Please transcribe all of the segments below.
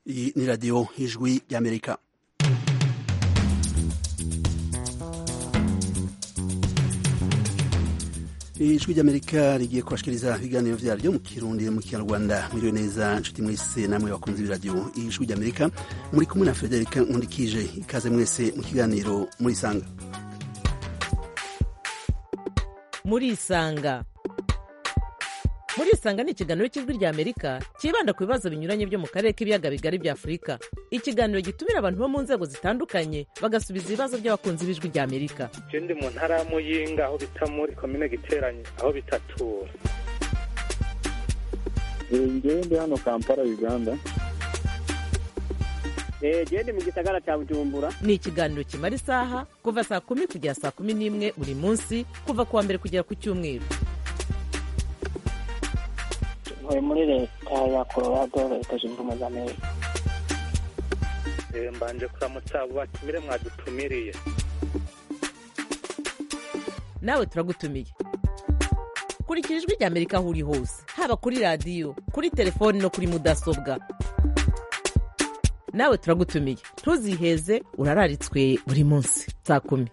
Iyi ni radiyo ijwi ry'amerika ijwi ry'amerika rigiye kubashikiriza ibiganiro vyaryo mu kirundi mu kinyarwanda mwiriwe neza nshuti mwese namwe bakunze b'iradiyo ijwi ry'amerika muri kumwe na federika nkundikije ikaze mwese mu kiganiro murisanga murisanga murisanga ni ikiganiro cy'ijwi rya amerika cyibanda ku bibazo binyuranye byo mu karere k'ibiyaga bigari bya afurika ikiganiro gitumira abantu bo mu nzego zitandukanye bagasubiza ibibazo by'abakunzi b'ijwi rya amerika je ndi mu ntara ya muyinga aho bita muri komine giteranye aho bitatura ngewe ndi hano kampala uganda gende mu gisagara cya bujumbura ni ikiganiro kimara isaha kuva saa kumi kugera saa kumi n'imwe buri munsi kuva ku wa mbere kugera ku cyumweru ntuye muri leta ya colorado leta zunze ubumwe za amerika Eh, mbanje kuramutsa abo batumire mwadutumiriye nawe turagutumiye kurikira ijwi rya amerika aho uri hose haba kuri radiyo kuri telefoni no kuri mudasobwa nawe turagutumiye ntuziheze urararitswe buri munsi saa kumi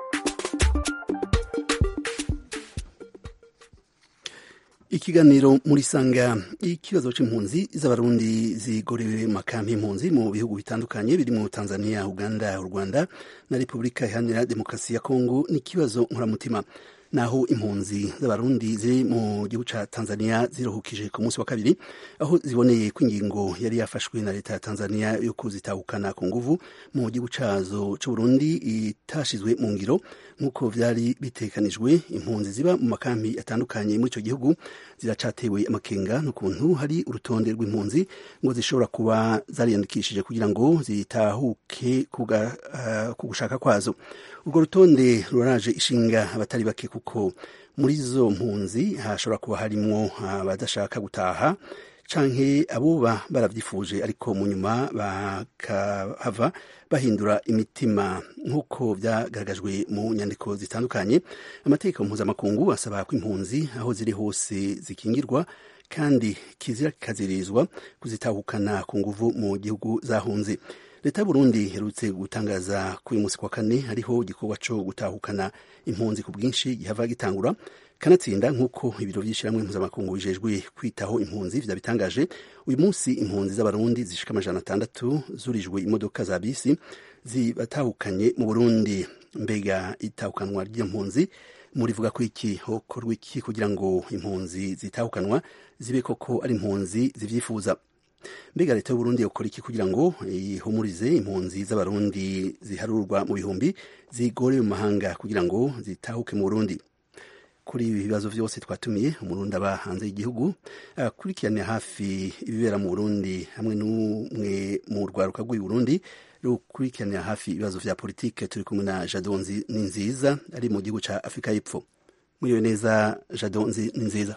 ikiganiro muri sanga ikibazo c'impunzi z'abarundi zigorewe mu makampi y'impunzi mu bihugu bitandukanye birimo tanzania uganda u rwanda na repubulika iharanira demokarasi ya kongo ni ikibazo nkuramutima naho impunzi z'abarundi ziri mu gihugu ca tanzania ziruhukije ku munsi wa kabiri aho ziboneye ko ingingo yari yafashwe na leta ya tanzania yo kuzitahukana ku nguvu mu gihugu cazo c'uburundi itashizwe mu ngiro nk'uko vyari bitekanijwe impunzi ziba mu makampi atandukanye muri ico gihugu ziracatewe amakenga n'ukuntu hari urutonde rw'impunzi ngo zishobora kuba zariyandikishije kugira ngo zitahuke kuga, uh, ku gushaka kwazo urwo rutonde ruraje ishinga abatari bake kuko muri izo mpunzi hashobora kuba harimwo abadashaka gutaha canke abuba baravyifuje ariko mu nyuma bakahava bahindura imitima nk'uko vyagaragajwe mu nyandiko zitandukanye amategeko mpuzamakungu asaba ko impunzi aho ziri hose zikingirwa kandi kizira kikazirizwa kuzitahukana ku nguvu mu gihugu zahunze leta y'uburundi iherutse gutangaza ko uyu munsi kwa kane hariho igikorwa co gutahukana impunzi ku bwinshi gihava gitangura kanatsinda nk'uko ibiro vy'ishirahamwe mpuzamakungu bijejwe kwitaho impunzi vyabitangaje uyu munsi impunzi z'abarundi zishika amajana atandatu zurijwe imodoka za bisi zibatahukanye mu burundi mbega itahukanwa ry'iyo mpunzi murivuga ko iki hokorwa iki kugira ngo impunzi zitahukanwa zibe koko ari impunzi zivyifuza mbega leta y'uburundi yokora iki kugira ngo ihumurize impunzi z'abarundi ziharurwa mu bihumbi zigorewe mu mahanga kugira ngo zitahuke mu burundi kuri ibi bibazo vyose twatumiye umurundi aba hanze y'igihugu akurikirane hafi ibibera mu burundi hamwe n'umwe mu rwaruka rw'uyu burundi rukurikiranira hafi ibibazo vya politike turi kumwe na jadon ni nziza ari mu gihugu ca afurika y'epfo mwiriwe neza jadon ni nziza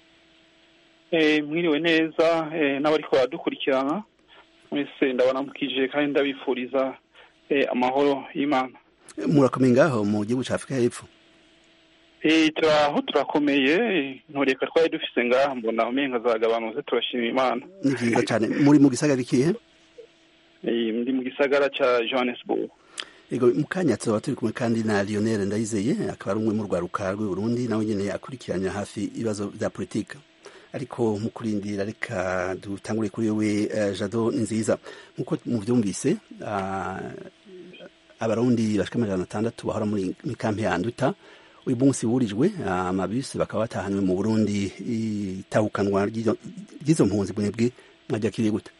mwiriwe neza n'abariko baradukurikirana mwese ndabanamukije kandi ndabifuriza amahoro y'imana murakomeye ngaho mu gihugu ca afurika y'epfo turaho turakomeye ntureka twari dufise ngaha mbona umenga zagabanutse turashima imana ni vyiza cane muri mu gisagara ikihe ndi mu gisagara ca johannesburg ego mu kanya tuba turi kumwe kandi na lionel ndayizeye akaba ari umwe mu rwaruka rw'uburundi nawe nyene akurikiranya hafi ibibazo vya politika ariko mu kurindira reka dutangure kuri wewe uh, jado ni nziza nk'uko muvyumvise uh, abarundi bashika amajana atandatu bahora muri kampi ya nduta uyu munsi wurijwe amabisi uh, bakaba batahanywe mu burundi itahukanwa ry'izo mpunzi bwebwe mwajakiriye gute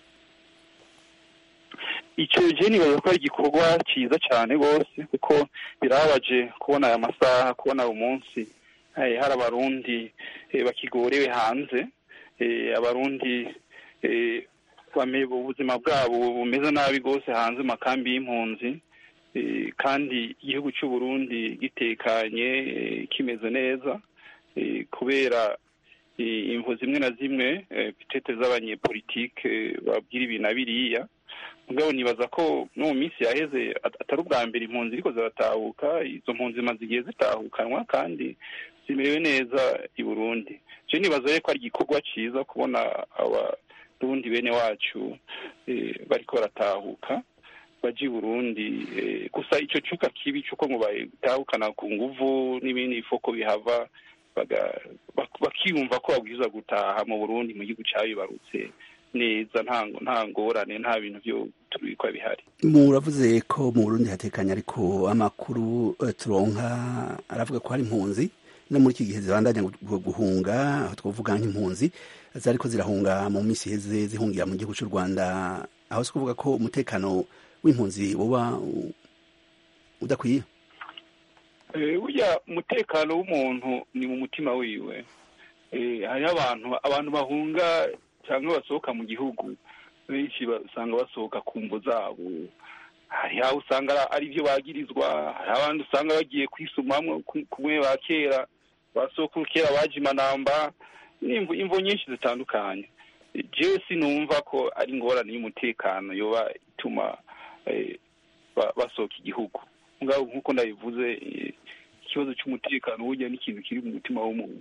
icyo je nibaza ko ari igikorwa ciza cane rwose kuko birababaje kubona aya masaha kubona uyu munsi hari abarundi bakigorewe hanze abarundi ubuzima bwabo bumeze nabi rwose hanze mu makambi y'impunzi kandi igihugu cy'uburundi gitekanye kimeze neza kubera imvu zimwe na zimwe pitete z'abanyepolitike babwira ibi na biriya mugabo nibaza ko no mu minsi yaheze atari ubwa mbere impunzi ariko ziratahuka izo mpunzi zimaze igihe zitahukanwa kandi zimerewe neza i burundi je nibaza rero ko ari igikorwa ciza kubona abarundi bene wacu bariko baratahuka baje i burundi gusa ico cuka kibi c'uko ngo batahukana ku nguvu n'ibindi ifoko bihava bakiyumva ko babwirizwa gutaha mu burundi mu gihugu cabibarutse neza nta ngorane nta bintu vyo turikwa bihari muravuze ko mu burundi hatekanye ariko amakuru turonka aravuga ko hari impunzi no muri iki gihe zibandanya guhunga aho twavuga nk'impunzi zariko zirahunga mu minsi iheze zihungira mu gihugu cy'u rwanda aho si kuvuga ko umutekano w'impunzi uba udakwiye burya umutekano w'umuntu ni mu mutima wiwe hariho abantu abantu bahunga cyangwa basohoka mu gihugu benshi usanga basohoka ku mvo zabo hari aho usanga ari byo bagirizwa hari abandi usanga bagiye kwisumamwo kumwe ba kera basokuru kera baje imanamba imvo nyinshi zitandukanye jewe sinumva ko ari ingorane y'umutekano yoba ituma basohoka igihugu ngaho nk'uko ndabivuze ikibazo cy'umutekano burya n'ikintu kiri mu mutima w'umuntu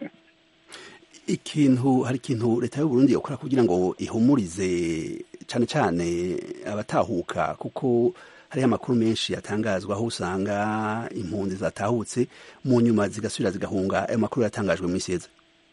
ikintu hari ikintu leta y'u Burundi yakora kugira ngo ihumurize cyane cyane abatahuka kuko hariho amakuru menshi yatangazwa aho usanga impunzi zatahutse mu nyuma zigasubira zigahunga ayo makuru yatangajwe mu isi yeze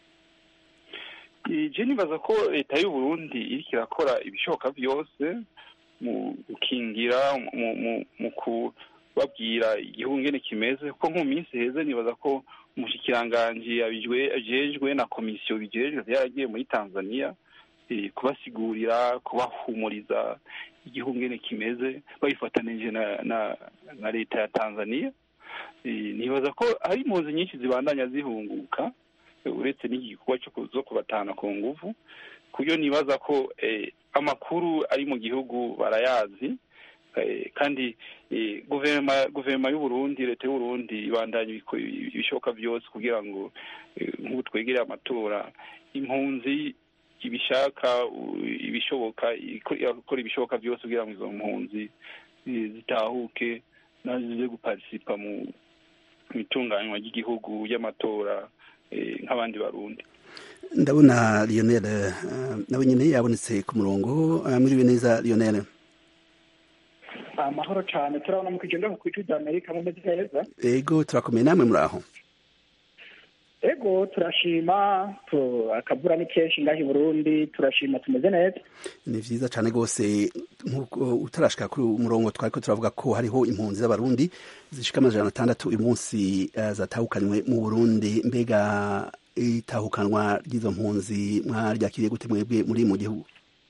je nibaza ko leta y'u Burundi iriko irakora ibishoboka byose mu gukingira mu kubabwira igihugu ngene kimeze kuko nko mu minsi heze nibaza ko umushikiranganji ajejwe na komisiyo bijejwe yaragiye muri tanzania kubasigurira kubahumuriza igihugu ngene kimeze babifatanije na leta ya tanzania nibaza ko hari impunzi nyinshi zibandanya zihunguka uretse n'igikorwa cyo kubatana ku nguvu kuyo nibaza ko amakuru ari mu gihugu barayazi kandi guverinoma y'uburundi leta y'uburundi ibandanya ibishoboka byose kugira ngo nk'ubu twegereye amatora impunzi ibishaka ibishoboka ikora ibishoboka byose kugira ngo izo mpunzi zitahuke nazize guparisipa mu itunganywa ry'igihugu y'amatora nk'abandi barundi ndabona lionel nawe nyine yabonetse ku murongo mwiriwe neza lionel amahoro cyane turabona mu kigenda ku ijwi rya amerika mumeze neza ego turakomeye namwe muri aho ego turashima akavura ni kenshi ngaho i burundi turashima tumeze neza ni vyiza cane rwose nk'uko utarashika kuri umurongo twariko turavuga ko hariho impunzi z'abarundi zishika amajana atandatu uyu munsi uh, zatahukanywe mu burundi mbega itahukanwa ry'izo mpunzi mwaryakiriye gute mwebwe muri mu gihugu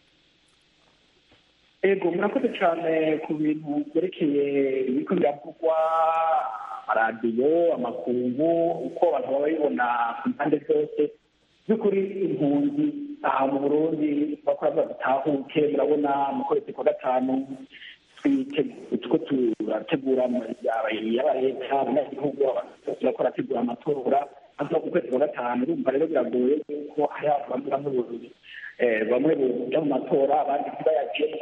ego murakoze cyane ku bintu byerekeye ibiko biravugwa amaradiyo amakungu uko abantu baba babibona ku mpande zose by'ukuri impunzi aha mu burundi bakora badutahuke murabona mu kwezi kwa gatanu tuko turategura yaba leta abanyagihugu turako rategura amatora aza ku kwezi kwa gatanu urumva rero biragoye yuko hari abantu bamwe bamwe bamwe boja mu matora abandi ntibayajemo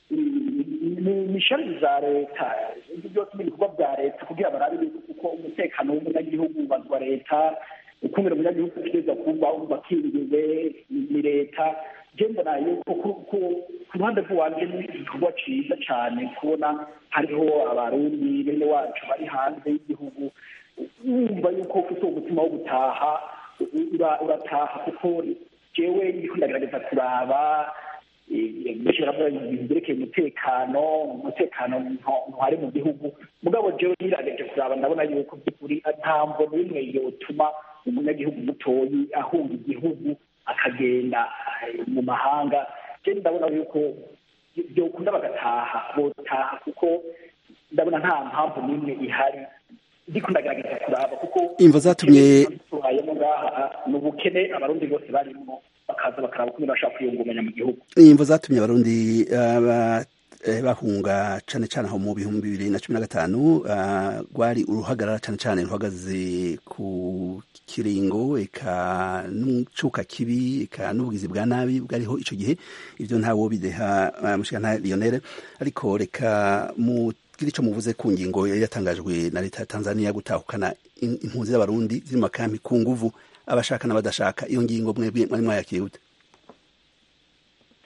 ni ishami za leta ibyo byose ni ibikorwa bya leta kugira barabe uko umutekano w'umunyagihugu ubazwa leta ukumira umunyagihugu ategereza kuba bakingiwe ni leta je mbona yuko ku ruhande rw'iwanje ni igikorwa ciza cane kubona hariho abarundi bene wacu bari hanze y'igihugu wumva yuko ufite umutima wo gutaha urataha kuko jewe ndiko ndagerageza kuraba byerekeye umutekano umutekano ntuhari mu gihugu mugabo jewe nirageje kuraba ndabona yuko by'ukuri nta mvo n'imwe yotuma umunyagihugu mutoyi ahunga igihugu akagenda mu mahanga je ndabona yuko byokunda bagataha botaha kuko ndabona nta mpamvu n'imwe ihari ndiko ndagerageza kuraba kuko imvo zatumye tubayemo ngaha ni ubukene abarundi bose barimo bakaza bakaraba ukuntu bashaka kwiyungunganya mu gihugu imvo zatumye abarundi bahunga cane cane aho mu bihumbi bibiri na cumi na gatanu rwari uruhagarara cane cane ruhagaze ku kiringo eka n'ucuka kibi eka n'ubugizi bwa nabi bwariho ico gihe ivyo ntawo bideha mushikana Lionel ariko reka mu kiri ico muvuze ku ngingo yari yatangajwe na leta ya Tanzania gutahukana impunzi z'abarundi ziri mu makampi ku nguvu abashaka n'abadashaka iyo ngingo mwebwe mwari mwayakiriye gute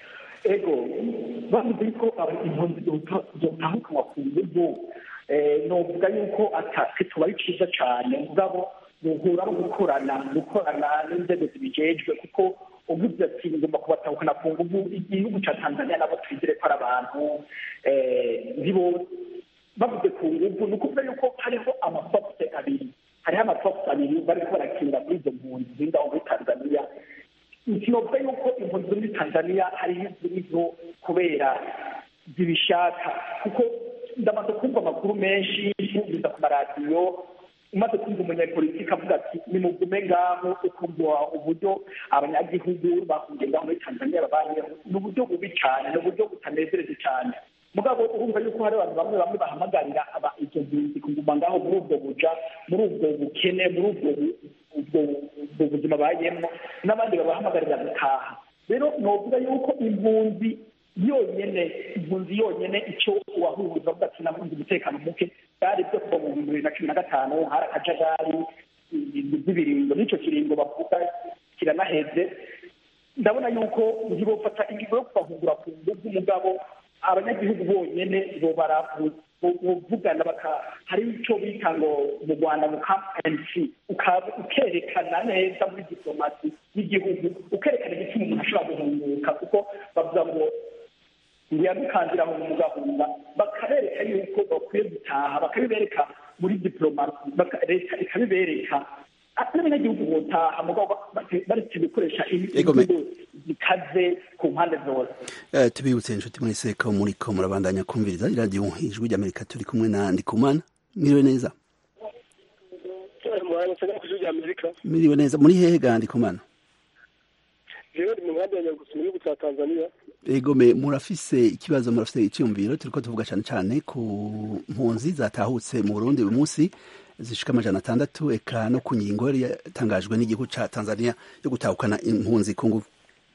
ego bavuze ko impunzi zotahukanwa ku nguvu novuga yuko atasi tuba ari cyiza cyane mugabo muhura no gukorana gukorana n'inzego zibijejwe kuko uvuze ati ngomba kubatahukana ku nguvu igihugu cya tanzania nabo twizere ko ari abantu ntibo bavuze ku nguvu ni ukuvuga yuko hariho amafokuse abiri hariho amafokuse abiri bariko barakinira kuri izo mpunzi zingaho muri tanzania sinovuga yuko impunzi zo muri tanzania hariho izirizo kubera zibishaka kuko ndamaze kumva amakuru menshi yumviza ku maradiyo umaze kumva umunyapolitiki avuga ati nimugume ngaho ukumva uburyo abanyagihugu bahungiye ngaho muri tanzania babayeho ni uburyo bubi cyane ni uburyo butanezereje cyane mugabo urumva yuko hari abantu bamwe bamwe bahamagarira izo mpunzi kuguma ngaho muri ubwo buja muri ubwo bukene muri ubwo ubwo buzima bayemo n'abandi babahamagarira gutaha rero novuga yuko impunzi yonyene impunzi yonyene icyo uwahunguza avuga ati nabunze umutekano muke byari byo kuva mu bihumbi bibiri na cumi na gatanu hari akajagari z'ibiringo n'icyo kiringo bavuga kiranaheze ndabona yuko ntibofata ingingo yo kubahungura ku nguvu mugabo abanyagihugu bonyene bovugana hari icyo bita ngo mu rwanda mu kampanc ukerekana neza muri diplomasi y'igihugu ukerekana igituma umuntu ashobora guhunguka kuko bavuga ngo ntiyadukanzira mu mugahunga bakabereka yuko bakwiye gutaha bakabibereka muri diplomasi leta ikabibereka n'abanyagihugu botaha mugabo baretse gukoresha imvugo zikaze ku mpande zose tubibutse inshuti mwese ko muriko murabandanya kumviriza iradiyo ijwi ry'amerika turi kumwe na ndikumana mwiriwe neza mwiriwe neza muri hehe ga ndikumana jewe ndi mu nkambi ya nyarugusu mu gihugu cya tanzania egome murafise ikibazo murafise icyumviro turiko tuvuga cyane cyane ku mpunzi zatahutse mu burundi uyu munsi zishika amajana atandatu eka no ku ngingo yari yatangajwe n'igihugu ca tanzania yo gutahukana impunzi ku nguvu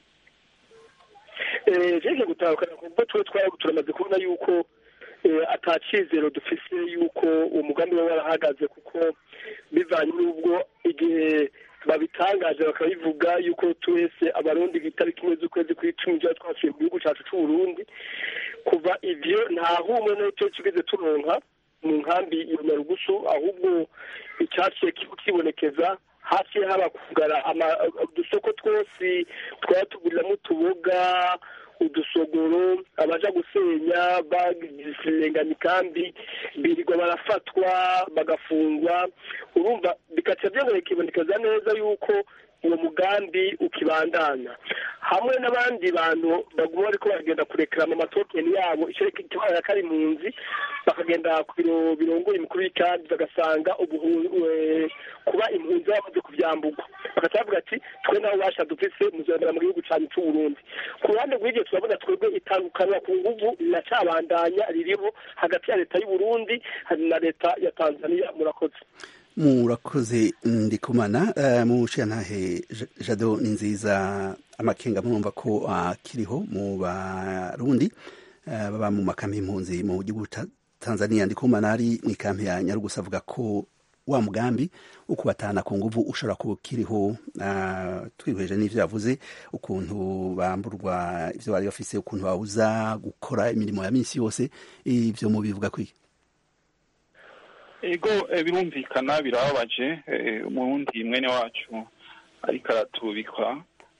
jeje gutahukana ku nguvu tuwe twari turamaze kubona yuko ata cizero dufise yuko uwo mugambi waba warahagaze kuko bivanye n'ubwo igihe babitangaje bakabivuga yuko twese abarundi itariki imwe z'ukwezi kw'icumi tuba twasuye mu gihugu cyacu c'uburundi kuva ivyo nta humwe n'icyo kigeze turonka mu nkambi ya nyarugusu ahubwo icyaciye kibonekeza hafi haba kugara udusoko twose twaba tuguriramo utuboga udusogoro abaja gusenya bagirenganya ikambi birirwa barafatwa bagafungwa urumva bikaca byongera bikibonekeza neza yuko uwo mugambi ukibandanya hamwe n'abandi bantu baguma bariko baragenda kurekerama amatokeni yabo icyo kibaye kari impunzi bakagenda ku biro birongoye imikuru y'ikambi bagasanga kuba impunzi bamaze kuvyambugwa bagaca bavuga ati twe naho basha dufise muzondera mu gihugu cyanyu c'uburundi ku ruhande rw'iryo turabona twebwe itandukanwa ku nguvu riracabandanya ririho hagati ya leta y'uburundi na leta ya tanzania murakoze murakoze ndikumana mu ntahe jado ni nziza amakenga murumva ko akiriho mu barundi baba mu makambi y'impunzi mu gihugu cya tanzania ndikumana ari mu ikambi ya nyarugusa avuga ko wa mugambi wo kubatana ku nguvu ushobora kuba ukiriho twihweje n'ivyo yavuze ukuntu bamburwa ivyo bari bafise ukuntu babuza gukora imirimo ya minsi yose ivyo mubivuga kwiki ego birumvikana birababaje umurundi mwene wacu ariko aratubikwa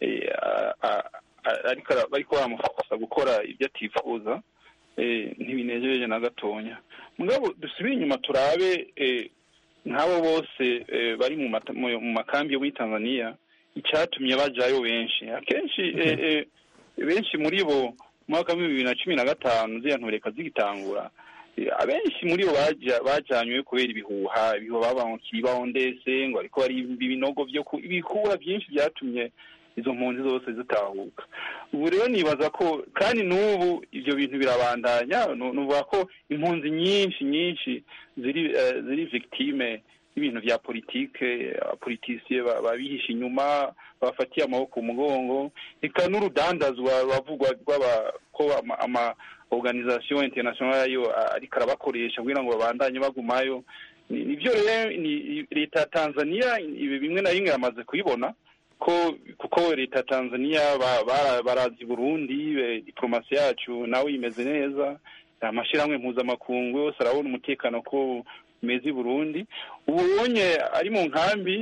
ariko baramufasha gukora ibyo atifuza ntibinejereje na gatonya mugabo dusubire inyuma turabe nk'abo bose bari mu makambi yo muri tanzania icyatumye bajayo benshi akenshi benshi muri bo mu mwaka w'ibihumbi bibiri na cumi na gatanu ziriya ntureka zigitangura abenshi muri bo bajanywe kubera ibihuha ibihuha babaho ndetse ngo ariko ari ibinogo byo ibihuha byinshi byatumye izo mpunzi zose zitahuka ubu rero nibaza ko kandi n'ubu ibyo bintu birabandanya nuvuga ko impunzi nyinshi nyinshi ziri ziri victime y'ibintu bya politike abapolitisiye babihisha inyuma babafatiye amaboko umugongo reka n'urudandazwa bavugwa ko ama organisation internationale yo ariko arabakoresha kugira ngo babandanye bagumayo nivyo rero leta ya tanzania bimwe na bimwe yamaze kubibona ko kuko leta ya tanzania barazi burundi diplomasi yacu nawe imeze neza amashyirahamwe mpuzamakungu yose arabona umutekano ko umeze i burundi ubu ubonye ari mu nkambi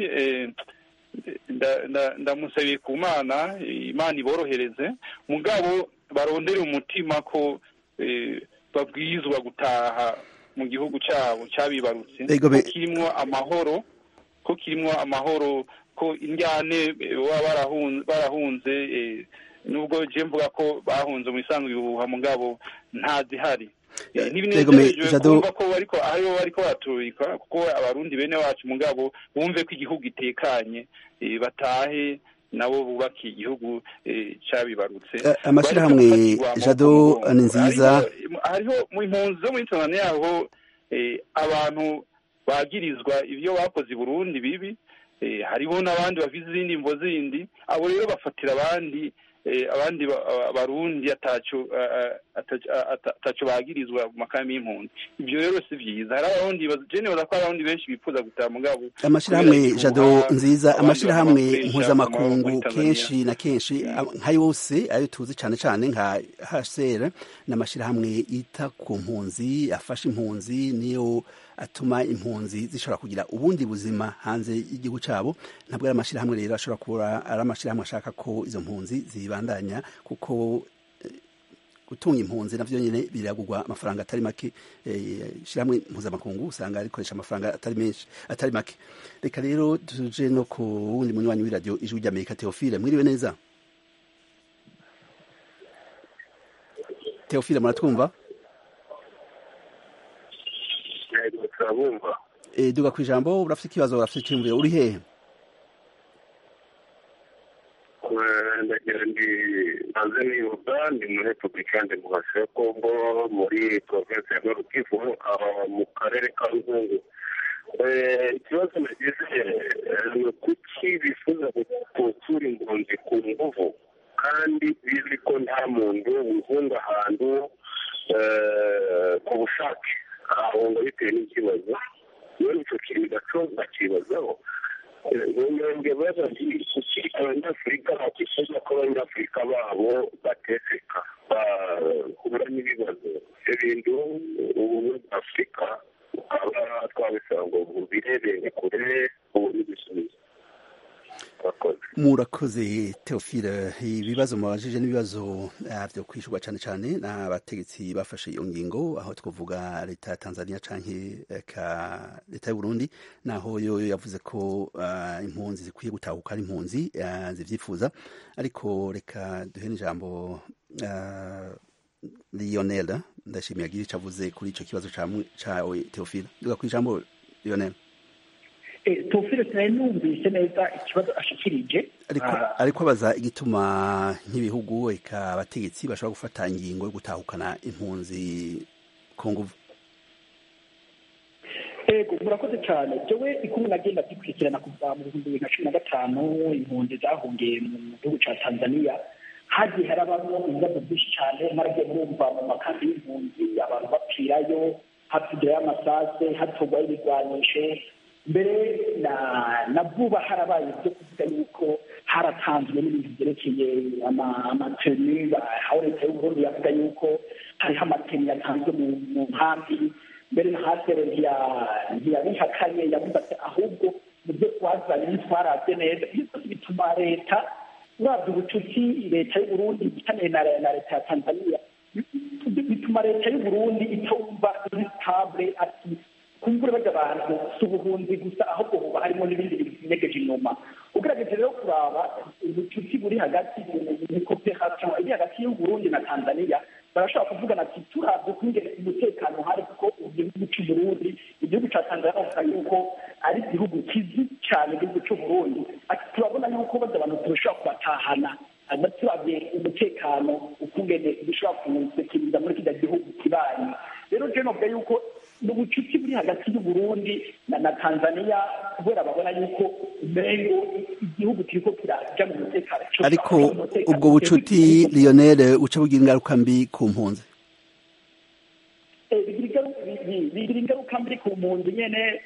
ndamusabiye ku mana imana iborohereze mugabo barondere umutima ko babwirizwa gutaha mu gihugu cyabo cyabibarutse ko kirimo amahoro ko kirimo amahoro ko indyane baba barahunze nubwo je mvuga ko bahunze mu isanzwe ibihuha mugabo ntazihari ntibinezerejwe kumva ko bariko aribo bariko baraturika kuko abarundi bene wacu mugabo bumve ko igihugu itekanye batahe nabo bubakiye igihugu cyabibarutse amashyirahamwe jado ni nziza hariho mu impunzi zo muri tanzania yaho abantu bagirizwa ibyo bakoze i burundi bibi hariho n'abandi bafite izindi mvo zindi abo rero bafatira abandi abandi barundi ataco bagirizwa mu makambi y'impunzi ibyo rero si byiza hari abarundi jenewe ko abarundi benshi bifuza gutaha mugabo amashyirahamwe jado nziza amashyirahamwe mpuzamakungu kenshi na kenshi nka yose ayo tuzi cyane cyane nka hcr ni amashyirahamwe yita ku mpunzi afasha impunzi niyo atuma impunzi zishobora kugira ubundi buzima hanze y'igihugu cyabo ntabwo ari amashyirahamwe rero ashobora kuba ari amashyirahamwe ashaka ko izo mpunzi zibandanya kuko gutunga impunzi navyo nyene biragurwa amafaranga atari make ishyirahamwe mpuzamakungu usanga rikoresha amafaranga atari menshi atari make reka rero tuje no ku wundi munywanyi w'iradiyo ijwi ry'amerika teofile mwiriwe neza teofile muratwumva turabumva duga ku ijambo urafite ikibazo urafite icyumviro uri hehe ndagira ndi maze nibuka ndi muri repubulika demokarasi ya kongo muri provinsi ya nord kivu mu karere ka ruzungu ikibazo nagize ni kuki bifuza gutsura impunzi ku nguvu kandi bizi ko nta muntu wihunga ahantu ku bushake ahahunga bitewe n'ikibazo iyo icyo kintu gaco bakibazaho nge baza kuki abanyafurika bakifuza ko abanyafurika babo bateseka bahura n'ibibazo ibyo bintu ubumwe bwa afurika bukaba twabisaba ngo bubirebere kure ubone ibisubizo murakoze teofile ibibazo mubajije n'ibibazo byo kwishyurwa cyane cyane n'abategetsi bafashe iyo ngingo aho twavuga leta ya tanzania cyangwa leta y'u burundi naho yo yavuze ko impunzi zikwiye gutahuka ari impunzi zibyifuza ariko reka duhe n'ijambo lionel ndashimiye agira icyo avuze kuri icyo kibazo cyawe teofile duga ku ijambo lionel tufire sinayinumvise neza ikibazo ashikirije ariko abaza igituma nk'ibihugu eka abategetsi bashobora gufata ingingo yo gutahukana impunzi ku nguvu ego murakoze cyane jewe ikumwe nagenda zikurikirana kuva mu bihumbi bibiri na cumi na gatanu impunzi zahungiye mu gihugu cya tanzania hagiye harabamo ibibazo byinshi cyane mwaragiye murumva mu makambi y'impunzi abantu bapfirayo hatugirayo amasase hatugwayo ibigwanishe mbere na na vuba harabaye ibyo kuvuga yuko haratanzwe n'ibintu byerekeye amateni aho leta y'uburundi yavuga yuko hariho amateni yatanzwe mu nkambi mbere na hasere ntiyabihakanye yavuze ati ahubwo mu byo twazanye ntitwarabye neza ibyo byose bituma leta urabye ubucuti leta y'uburundi igitanire na leta ya tanzania bituma leta y'uburundi itumva iri stable ati kumbure bajya abantu si ubuhunzi gusa ahubwo buba harimo n'ibindi bintu binyegeje inyuma ugerageje rero kuraba ubucuti buri hagati ni cooperation iri hagati y'uburundi na tanzania barashobora kuvugana ati turabye kungene umutekano hari kuko igihugu cy'uburundi igihugu cya tanzania bavuga yuko ari igihugu kizi cyane igihugu cy'uburundi ati turabona yuko bajya abantu turashobora kubatahana turabye umutekano ukungene dushobora kuwusekiriza muri kijya gihugu kibanyi rero je novuga yuko ubucuti buri hagati y'uburundi na na tanzania kubera babona yuko umengo igihugu kiriko kiraja mu mutekano ariko ubwo bucuti lionel uca bugira ingaruka mbi ku mpunzi bigira ingaruka mbi ku mpunzi nyene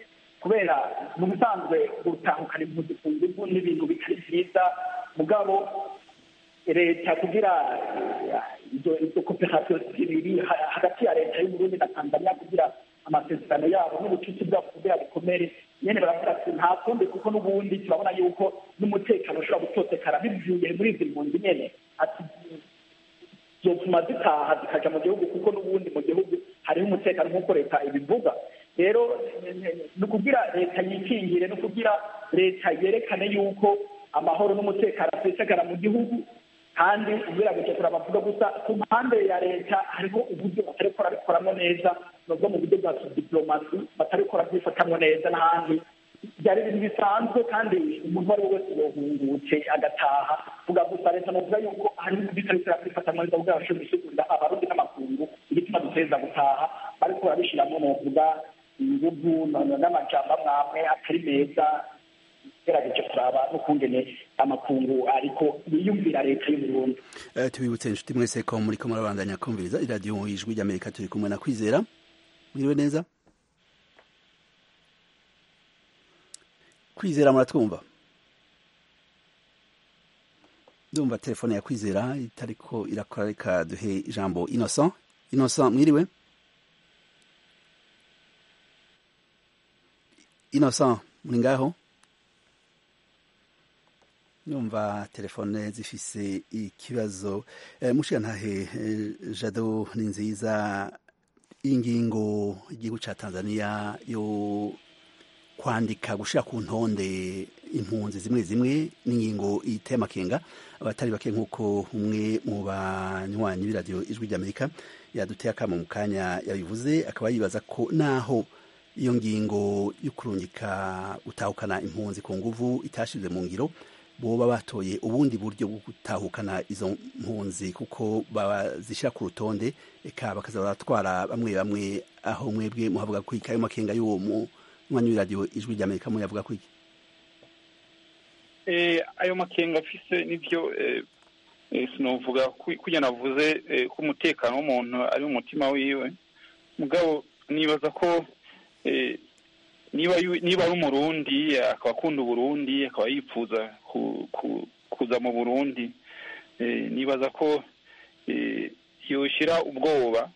kubera mu bisanzwe gutahukana impunzi ku ngufu n'ibintu bitari byiza mugabo leta kugira izo koperasiyo zibiri hagati ya leta y'uburundi na tanzania kugira amasezerano yabo n'ubucuti bwabo kugira bikomere nyene baravuga ati nta kundi kuko n'ubundi turabona yuko n'umutekano ushobora gutotekara bivuye muri izi mpunzi nyene ati zotuma zitaha zikaja mu gihugu kuko n'ubundi mu gihugu hariho umutekano nk'uko leta ibivuga rero ni ukugira leta yikingire ni ukugira leta yerekane yuko amahoro n'umutekano asesagara mu gihugu kandi ugerageje turabavuga gusa ku mpande ya leta hariho uburyo batariko barabikoramo neza nubwo mu buryo bwa diplomasi batariko barabyifatamwo neza n'ahandi byari ibintu bisanzwe kandi umuntu uwo ari we wese yohungutse agataha vuga gusa leta novuga yuko hari ibintu bitariko barabyifatamwo neza kugira bashobore gusigurira abarundi n'amakungu igituma duteza gutaha bariko barabishiramo novuga inguvu n'amajambo amwamwe atari meza gerageje kuraba n'ukungene amakungu ariko yiyumvira leta y'uburundi tubibutse inshuti mwese ko muriko murabandanya kumviriza iradiyo ijwi ry'amerika turi kumwe na kwizera mwiriwe neza kwizera muratwumva ndumva telefone ya kwizera itariko irakora reka duhe ijambo innocent innocent mwiriwe innocent muri ngaho numva telefone zifise ikibazo e, mushiyantahe e, jado ni nziza ingingo igihugu ca tanzania yo kwandika gushira ku ntonde impunzi zimwe zimwe n'ingingo iteye amakenga abatari bake nk'uko umwe mu banywanyi b'iradiyo ijwi ry'amerika yaduteye akamo mu kanya yabivuze akaba yibaza ko naho iyo ngingo yo kurungika gutahukana impunzi ku nguvu itashize mu ngiro boba batoye ubundi buryo bwo gutahukana izo mpunzi kuko bazishyira ku rutonde eka bakaza baratwara bamwe bamwe aho mwebwe muhavuga ko ikayo makenga y'uwo mwanya w'iradiyo ijwi ry'amerika muyavuga ko iki ayo makenga afise nibyo sinovuga kujya navuze ko umutekano w'umuntu ari umutima wiwe mugabo nibaza ko niba niba ari umurundi akaba akunda uburundi akaba yifuza kuza mu burundi nibaza ko yoshyira ubwoba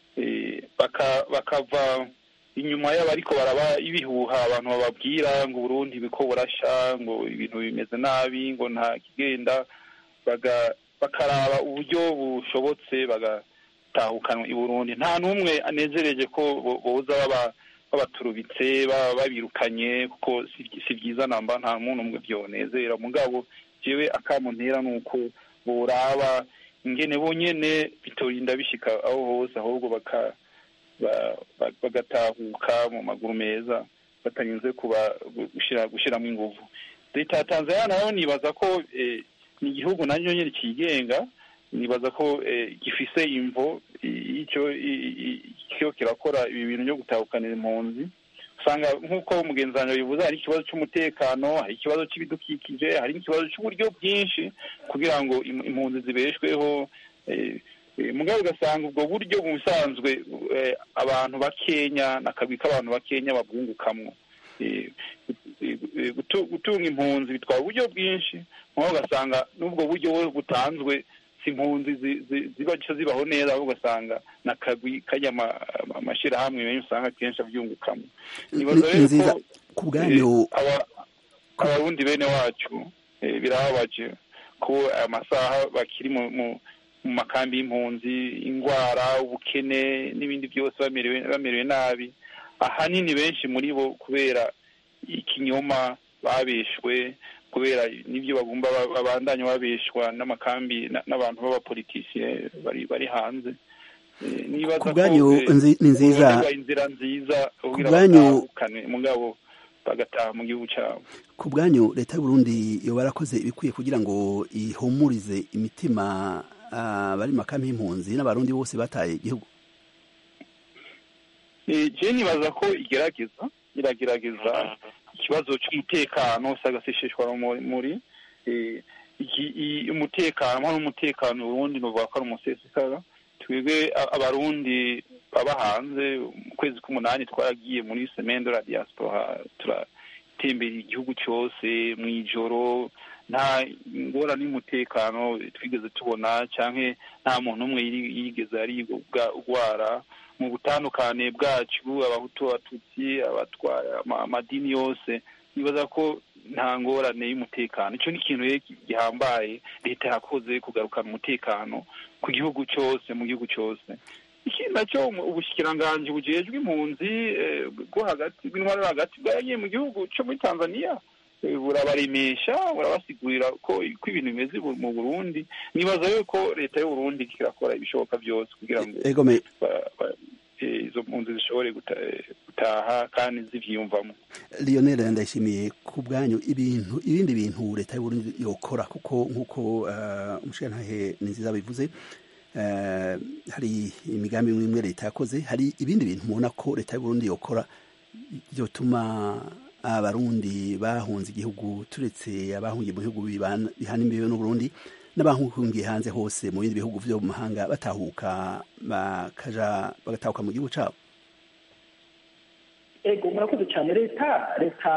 bakava inyuma yabo ariko baraba ibihuha abantu bababwira ngo uburundi biko burasha ngo ibintu bimeze nabi ngo nta kigenda bakaraba uburyo bushobotse bagatahukanwa i burundi nta n'umwe anezereje ko boza baba babaturubitse babirukanye kuko si byiza namba nta muntu umwe byonezera mugabo jewe akamuntera ni uko boraba ingene bonyene bitorinda bishika aho hose ahubwo baka bagatahuka mu maguru meza batanyuze kuba gushyiramo ingufu leta ya tanzania nayo nibaza ko ni igihugu nacyo nyine kigenga nibaza ko gifise imvo icyo kirakora ibi bintu byo gutahukanira impunzi usanga nk'uko mugenzi wanjye bivuze hari ikibazo cy'umutekano hari ikibazo cy'ibidukikije hari n'ikibazo cy'uburyo bwinshi kugira ngo impunzi zibeshweho mugabo ugasanga ubwo buryo busanzwe abantu bakenya n'akagwi k'abantu bakenya babwungukamwo gutunga impunzi bitwara uburyo bwinshi mugabo ugasanga n'ubwo buryo butanzwe si impunzi ziba zibaho neza ahubwo ugasanga n'akagwi kajya amashyirahamwe menshi usanga akenshi abyungukamo nibaza rero ku bwanyu abarundi bene wacu birababaje ko aya masaha bakiri mu mu makambi y'impunzi indwara ubukene n'ibindi byose bamerewe nabi ahanini benshi muri bo kubera ikinyoma babeshwe kubera n'ibyo bagomba babandanya babeshwa n'amakambi n'abantu b'abapolitisiye bari bari hanze ku bwanyu ni nziza inzira nziza ku bwanyu mugabo bagataha mu gihugu cyabo ku bwanyu leta y'uburundi yo barakoze ibikwiye kugira ngo ihumurize imitima bari makambi y'impunzi n'abarundi bose bataye igihugu je nibaza ko igerageza iragerageza ikibazo cy'umutekano sagasishishwa muri umutekano hano umutekano uburundi nuvuga ko ari umusesekara twebwe abarundi baba hanze mu kwezi k'umunani twaragiye muri semaine de la diaspora turatembera igihugu cyose mu ijoro nta ngorane y'umutekano twigeze tubona cyangwa nta muntu umwe yigeze arigwara mu butandukane bwacu abahutu abatutsi abatwara amadini yose nibaza ko nta ngorane y'umutekano icyo ni ikintu gihambaye leta yakoze kugarukana umutekano ku gihugu cyose mu gihugu cyose ikindi nacyo ubushikiranganji bujejwe impunzi bwo hagati bw'intwaro hagati bwaragiye mu gihugu cyo muri tanzania burabaremesha burabasigurira ko ko ibintu bimeze mu burundi nibaza yuko leta y'uburundi irakora ibishoboka byose kugira ngo izo mpunzi zishobore gutaha kandi zivyiyumvamo lionel ndayishimiye ku bwanyu ibintu ibindi bintu leta y'uburundi yokora kuko nk'uko umushirantahe ni nziza bivuze hari imigambi imwe imwe leta yakoze hari ibindi bintu mubona ko leta y'uburundi yokora byotuma abarundi bahunze igihugu turetse abahungiye mu bihugu bihana imbibe n'uburundi n'abahungiye hanze hose mu bindi bihugu vyo mu mahanga batahuka bakaja bagatahuka mu gihugu cabo ego murakoze cyane leta leta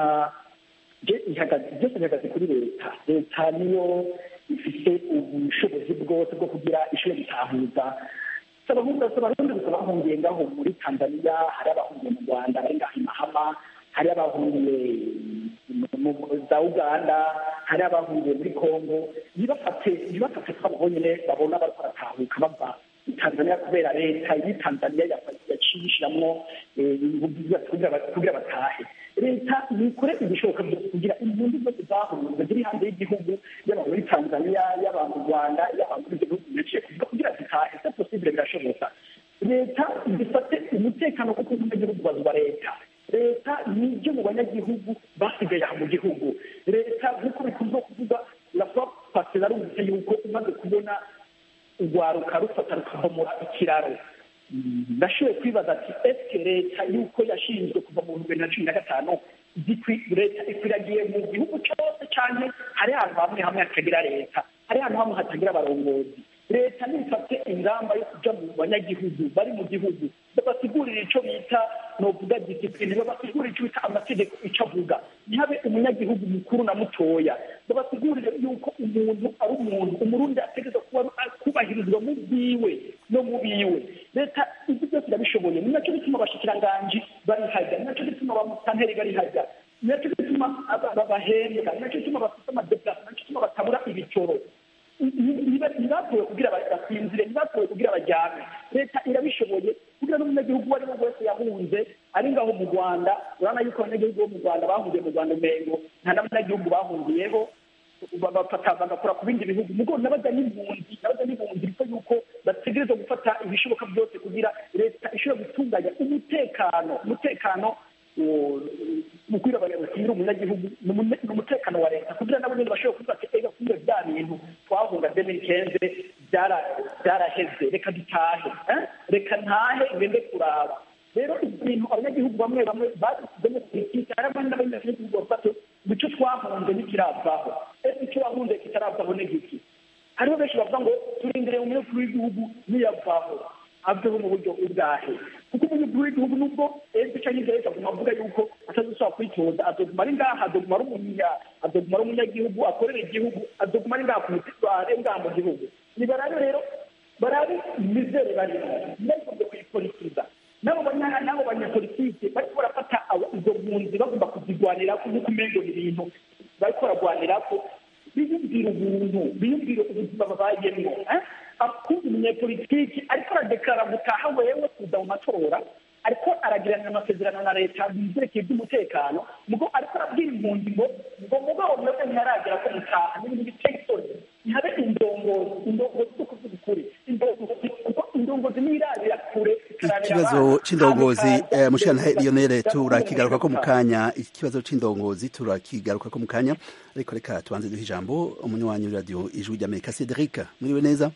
byose bihagaze kuri leta leta niyo ifite ubushobozi bwose bwo kugira ishobora gutahuza abarundi gusa bahungiye ngaho muri tanzania hari abahungiye mu rwanda bari ngaho i mahama hari abahungiye za uganda hari abahungiye muri congo ntibafate ntibafate twabo bonyine babona bariko baratahuka bava tanzania kubera leta y'i tanzania yaciye ishiramwo kugira batahe leta nikore ibishoboka byose kugira impunzi zose zahunze ziri hanze y'igihugu yaba muri tanzania yaba mu rwanda yaba muri ibyo bihugu biciye kugira zitahe se posibile birashoboka leta zifate umutekano kuko umunyagihugu bazwa leta leta nibyo mu banyagihugu basigaye aha mu gihugu leta nk'uko bikunze kuvuga rapfa pasi narumvise yuko umaze kubona urwaruka rufata rukahomora ikiraro ndashoboye kwibaza ati esike leta yuko yashinzwe kuva mu bihumbi bibiri na cumi na gatanu leta ikwiragiye mu gihugu cyose cyane hari ahantu hamwe hamwe hatagira leta hari ahantu hamwe hatagira abarongozi leta nifate ingamba yo kuja mu banyagihugu bari mu gihugu babasigurira ico bita novuga disipline babasigurira ico bita amategeko ico avuga ntihabe umunyagihugu mukuru na mutoya babasigurire yuko umuntu ari umuntu umurundi ategereza kuba kubahirizwa mu bwiwe no mu biwe leta ibyo byose irabishoboye ni nacyo bituma abashikiranganji bari hajya ni nacyo bituma abamutanteri bari hajya ni nacyo bituma bahembwa ni nacyo bituma bafite amadeplase ni nacyo bituma batabura ibicoro ntibatowe kugira basinzire ntibatowe kugira bajyane leta irabishoboye kugira n'umunyagihugu uwo ari we wese yahunze ari ngaho mu rwanda urabona yuko abanyagihugu bo mu rwanda bahungiye mu rwanda umengo nta n'abanyagihugu bahungiyeho bafata bagakora ku bindi bihugu mugo n'abajya n'impunzi n'abajya n'impunzi ariko yuko bategereza gufata ibishoboka byose kugira leta ishobora gutunganya umutekano umutekano mukwira bakinira umunyagihugu ni umutekano wa leta kugira nabo nyine bashobora kuvuga ati ega kumbe bya bintu twahunga demiri kenze byaraheze reka dutahe reka ntahe ngende kuraba rero ibintu abanyagihugu bamwe bamwe basizemo politiki hari abandi n'abanyagihugu bafate icyo twahunze ntikiravaho ese icyo wahunze kitaravaho ni giki hariho benshi bavuga ngo turindire umukuru w'igihugu niyavaho aveho mu buryo ubwahe kuko umukuru w'igihugu nubwo ejo cyangwa imbere akaguma avuga yuko atazashobora kwitoza azoguma ari ngaha azoguma ari umunya azoguma ari umunyagihugu akorera igihugu azoguma ari ngaha ku mutima ari ngaha mu gihugu ni barabe rero barabe imizere barimo ntibagombe kuyipolitiza nabo nabo banyapolitike bariko barafata izo mpunzi bagomba kuzigwanira nk'uko umengo ni ibintu bariko baragwanira ko biyumvira ubuntu biyumvira ubuzima babayemwo akumva umunyapolitiki ariko aradekarara gutaha wewe kuza mu matora ariko aragiranira amasezerano na leta bizerekeye iby'umutekano mugo ariko arabwira impunzi ngo ngo mugabo mwebwe ntiharagera ko mutaha n'ibintu biteye isoni ntihabe indongozi indongozi zo kuvuga ukuri indongozi kuko indongozi nirabira kure ikibazo c'indongozi mushikana Lionel turakigaruka ko mu kanya ikibazo c'indongozi turakigaruka ko mu kanya ariko reka tubanze duhe ijambo umunywanyi radio ijwi ry'Amerika Cedric muriwe neza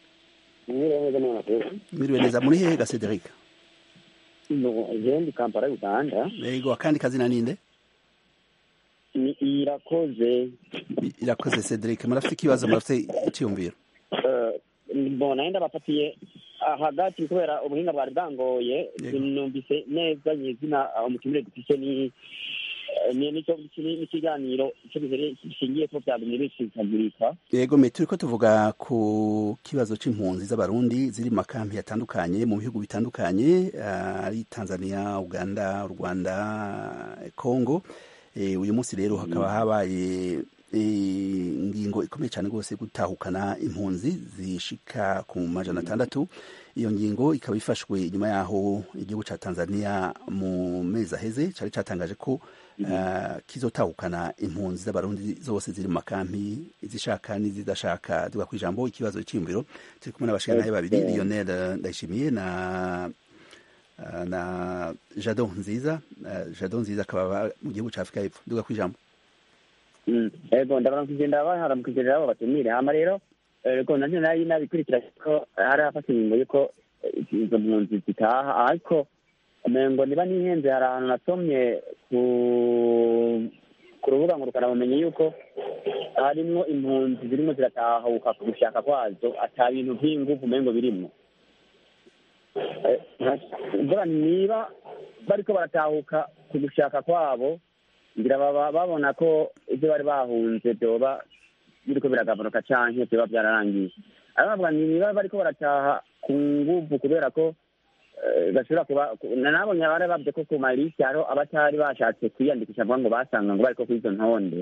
muriwe neza muri hehe ga Cedric no jendi Kampala Uganda yego akandi kazina ninde ni irakoze irakoze Cedric murafite ikibazo murafite icyumviro mbona enda bafatiye ah, hagati kubera ubuhinga bwari bwangoye Yego. sinumvise neza nyizina umutumire dufise ni eh, ni nico ni- n'ikiganiro ico gihere- gishingiye ko byagumye bishikagurika yego me turiko tuvuga ku kibazo c'impunzi z'abarundi ziri mu makampi atandukanye mu bihugu bitandukanye ah, ari tanzania uganda rwanda congo Eh, uyu munsi rero hakaba habaye eh, ingingo ikomeye cyane rwose gutahukana impunzi zishika ku majana atandatu iyo ngingo ikaba ifashwe inyuma yaho igihugu ca tanzania mu mezi aheze cari catangaje ko uh, kizotahukana impunzi z'abarundi zose ziri mu makampi izishaka n'izidashaka tuga kwijambo ikibazo c'imviro turi kumwe n'abashikanaye babiri Okay. lionel eh, ndayishimiye na uh, na jado nziza uh, jado nziza akaba aba mu gihugu ca afurika y'epfo duga kwijambo Mm. ego ndabaramukije ndabaharamukije rero abo batumire hama rero eh, ko navyo nari nabikurikira ko hari hafata ingingo yuko eh, izo mpunzi zitaha ariko umengo niba nihenze hari ahantu nasomye ku ku rubuga ngo rukanabumenye yuko harimwo impunzi zirimo ziratahuka ku gushaka kwazo ata bintu vy'inguvu umengo birimwo Eh, mvuga nti niba bariko baratahuka ku gushaka kwabo ngira baba babona ko ibyo bari bahunze byoba biriko biragabanuka canke vyoba vyararangiye ariko bavuga ni niba bariko barataha ku nguvu kubera ko eh, bashobora kuba ku- na nabonye bari bavuze ko ku malisi hariho abatari bashatse kwiyandikisha vuga ngo basanga ngo bariko kuri izo ntonde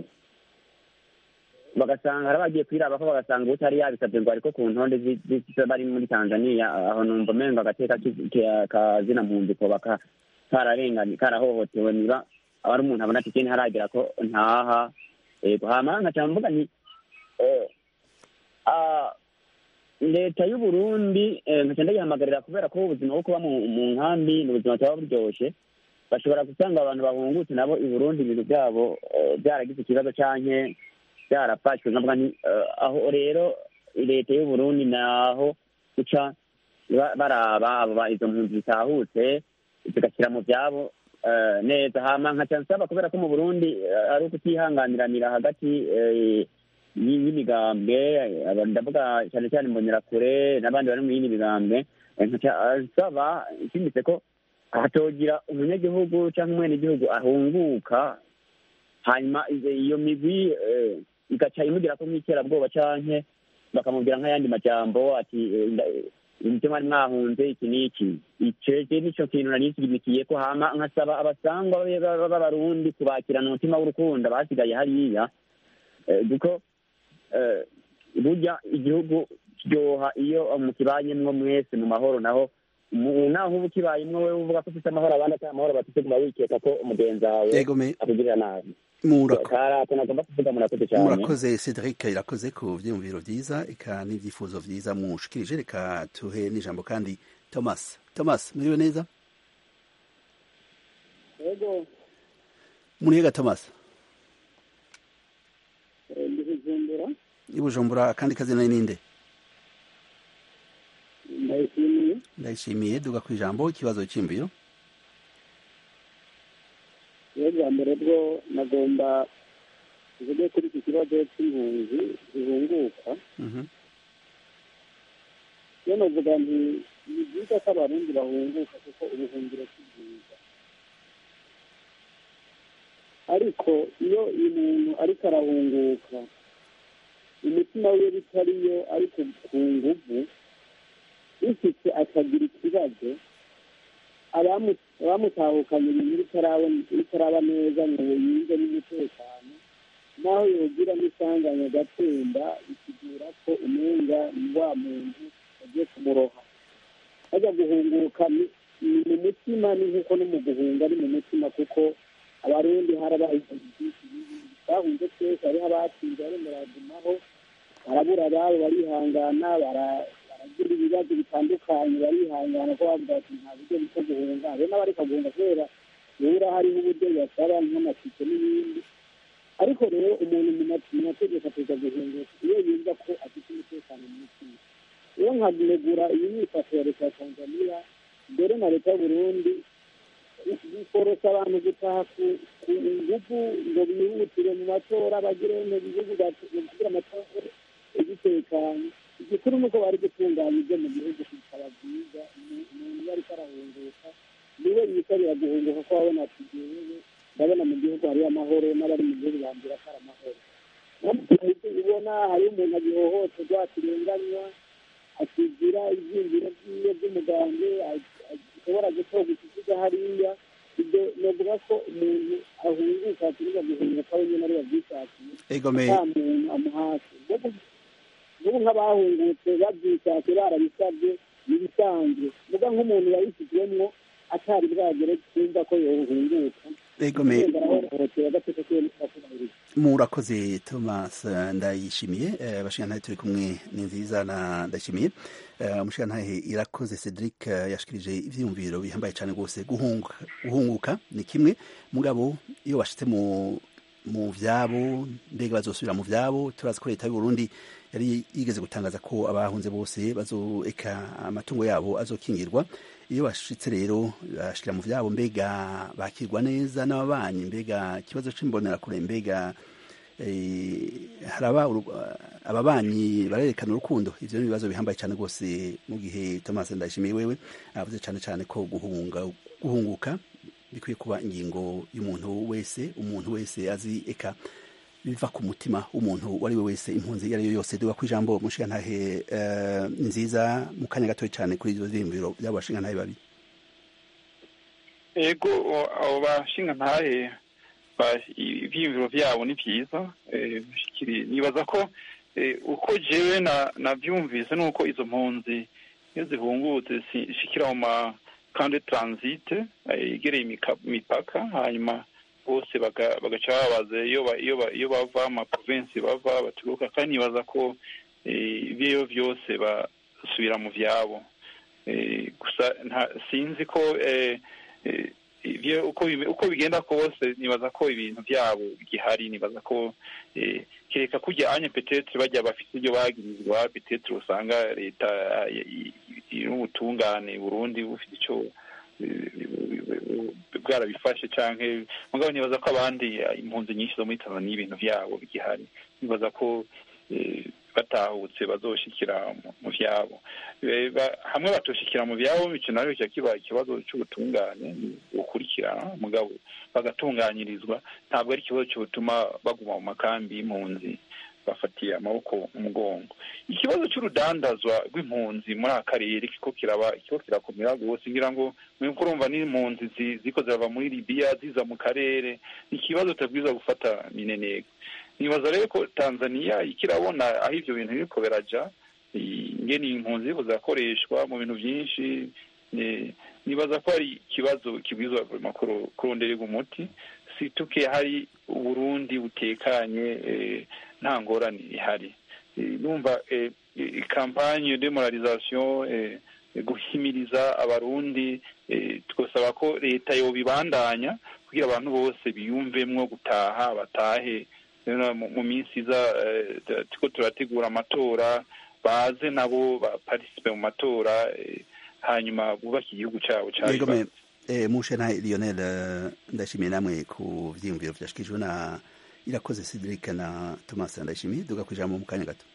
bagasanga hari abagiye kwirabako bagasanga utari yabisabye ngo ariko ku ntonde zi- zi- zi- bari muri tanzania aho numva umengo agateka ki- ki- kazina mpunzi koba ka- kararenganye karahohotewe niba aba ari umuntu abona ati kene haragera ko ntaha yego hama nkaca mvuga nti eh, ah, leta y'uburundi eh, nkaca ndayihamagarira kubera ko ubuzima bwo kuba mu mu nkambi ni ubuzima buba buryoshe bashobora gusanga abantu bahungutse nabo i burundi ibintu byabo eh, byaragize ikibazo canke byarafashwe nkavuga nti eh, aho rero leta y'uburundi naho guca ba- baraba abo ba- izo mpunzi zitahutse zigashyira mu byabo eh, neza hama nkaca nsaba kubera ko mu burundi eh, ari ukutihanganiranira hagati eh, y- y'imigambwe eh, ndavuga cyane cyane imbonerakure n'abandi bari mu yindi migambwe eh, nkaca nsaba nshimitse ko hatogira umunyagihugu cyangwa umwenegihugu ahunguka hanyuma iyo- iyo migwi eh, igaca imugira ko nk'iterabwoba canke bakamubwira nk'ayandi majambo ati eh, nda- ibyo mwari mwahunze iki n'iki iceje nico kintu nari nshigimikiye ko hama nkasaba abasangwa be- ba- b'abarundi kubakirana umutima w'urukundo basigaye hariya Eh, kuko eh, burya igihugu kiryoha iyo mukibanyemwo mwese mu mahoro naho mu- naho uba ukibayemwo wewe uvuga ko ufite amahoro abandi atari amahoro bafite guma wikeka ko umugenzi wawe yego me akugirira nabi murako karako nagomba kuvuga murakoze cyane murakoze cedric irakoze ku vyiyumviro vyiza eka n'ivyifuzo vyiza mushikirije reka tuhe n'ijambo kandi thomas thomas muriwe neza ego muriga thomas eh, ndi kujumbura i bujumbura akandi kazina ninde ndayishimiye ndayishimiye duga ku ijambo ikibazo c'imviro iyo bwa mbere bwo nagomba tuvuge kuri iki kibazo cy'impunzi zihunguka Mhm. iyo navuga nti ni byiza ko abarundi bahunguka kuko ubuhungiro si bwiza ariko iyo umuntu ariko arahunguka umutima wiwe bitariyo ariko ku nguvu bifite akagira ikibazo abamu- abamutahukanye ibintu bitarabona- bitaraba neza ngo yumve n'umutekano naho yogira n'isanganya agatemba bisigura ko umenga ni wa muntu agiye kumuroha bajya guhunguka ni ni mu mutima ni nk'uko no mu guhunga ari mu mutima kuko abarundi harabaye ibintu byinshi bibi bahunze twese hariho abatsinze barimo baragumaho barabura ababo barihangana bara- baragira ibibazo bitandukanye barihangana ko bavuga ati nta buryo bwo guhunga hari n'abareka guhunga kubera bura hariho uburyo bibasaba nk'amatike n'ibindi ariko rero umuntu mu ma- mu mategeko ateza guhunguka iyo yumva ko afite umutekano mu mutima iyo nkanegura iyi myifato ya leta ya tanzania mbere na leta y'uburundi bikorosa abantu gutaha ku ku nguvu ngo bihutire mu matora bagire mu bihugu bagira amatora bitekanye igikuru ni uko bari gutunganya ibyo mu gihugu bikaba byiza egome nta muntu amuhase n'ubu nk'abahungutse babyishatse barabisabye ni ibisanzwe muga nk'umuntu yabishyizwemwo atari bwagere kumva ko yohunguka egome wenda arahohotera agateka kiwe n'akubahiriza murakoze thomas eh, ndayishimiye eh, bashingantahe turi kumwe ni nziza na ndayishimiye Eh, umushingantahe irakoze cedric eh, yashikirije ivyiyumviro bihambaye cane rwose guhunguka guhunguka ni kimwe mugabo iyo bashitse mu mu vyabo mbega bazosubira mu vyabo turazi ko leta y'uburundi yari yigeze gutangaza ko abahunze bose bazoeka amatungo yabo azokingirwa iyo bashitse rero bashikira mu vyabo mbega bakirwa neza n'ababanyi mbega ikibazo c'imbonerakure mbega eh, haraba uru- ababanyi barerekana urukundo ivyo ni ibibazo bihambaye cyane rwose mu gihe thomas ndayishimiye wewe avuze cyane cyane ko guhunga guhunguka bikwiye kuba ingingo y'umuntu wese umuntu wese azi eka biva ku mutima w'umuntu uwo ari we wese impunzi iyo ari yo yose duga ku ijambo mushingantahe eh, nziza mu kanya gatoya cyane kuri ivyo vyiyumviro by'abo bashingantahe babiri ego o- abo bashinga ntahe ba- ivyiyumviro vyabo ni vyiza eh, bishikiri- nibaza ko eh, uko jewe na navyumvise nuko izo mpunzi iyo zihungutse zishikira mu ma kande transite eh, yegereye imika- imipaka hanyuma bose baga- bagaca babaza iyo ba- iyo ba- iyo bava ama provinsi bava baturuka kandi nibaza ko eh, ivyo vyose basubira mu vyabo Eh, gusa nta sinzi ko eh, eh, ivyo uko bime- uko bigenda kose nibaza ko ibintu vyabo bigihari nibaza ko eh, kereka kurya anye petetre bajya bafite ibyo bagirizwa petetre usanga leta n'ubutungane burundi bufite ico eh, bwarabifashe canke mugabo nibaza ko abandi eh, impunzi nyinshi zo muri tanzania ibintu vyabo bigihari nibaza ko eh, batahutse bazoshikira mu- mu vyabo Eh, ba- hamwe batoshikira mu vyabo ico nayo kiba kiba ikibazo c'ubutungane bukurikirana mugabo bagatunganyirizwa ntabwo ari ikibazo cyotuma baguma mu makambi y'impunzi bafatiye amaboko umugongo ikibazo cy'urudandazwa rw'impunzi muri aka karere kiko kiraba kiko kirakomera rwose ngira ngo mwebwe urumva n'impunzi zi- ziko zirava muri libiya ziza mu karere ni ikibazo utabwiza gufata mineneko nibaza rero ko tanzaniya ikirabona aho ivyo bintu biriko biraja i- ingene impunzi ziriko zirakoreshwa mu bintu vyinshi eh, nibaza ko hari ikibazo kibwizwa makuru kurondererwa umuti situke hari uburundi butekanye eh, nta ngorane ihari Eh, numva eh, eh, kampanye de moralisation eh, guhimiriza abarundi eh, twasaba ko leta yobibandanya kugira abantu bose biyumvemwo gutaha batahe rero mu mu minsi iza eh, tu- turiko turategura amatora baze nabo baparisipe mu matora eh, hanyuma bubake igihugu cabo Yego cari me eh, mushingantahe lionel eh, ndashimiye namwe ku vyiyumviro vyashikijwe na irakoze cedric na thomas ndayishimiye duga ku ijambo mu kanya gato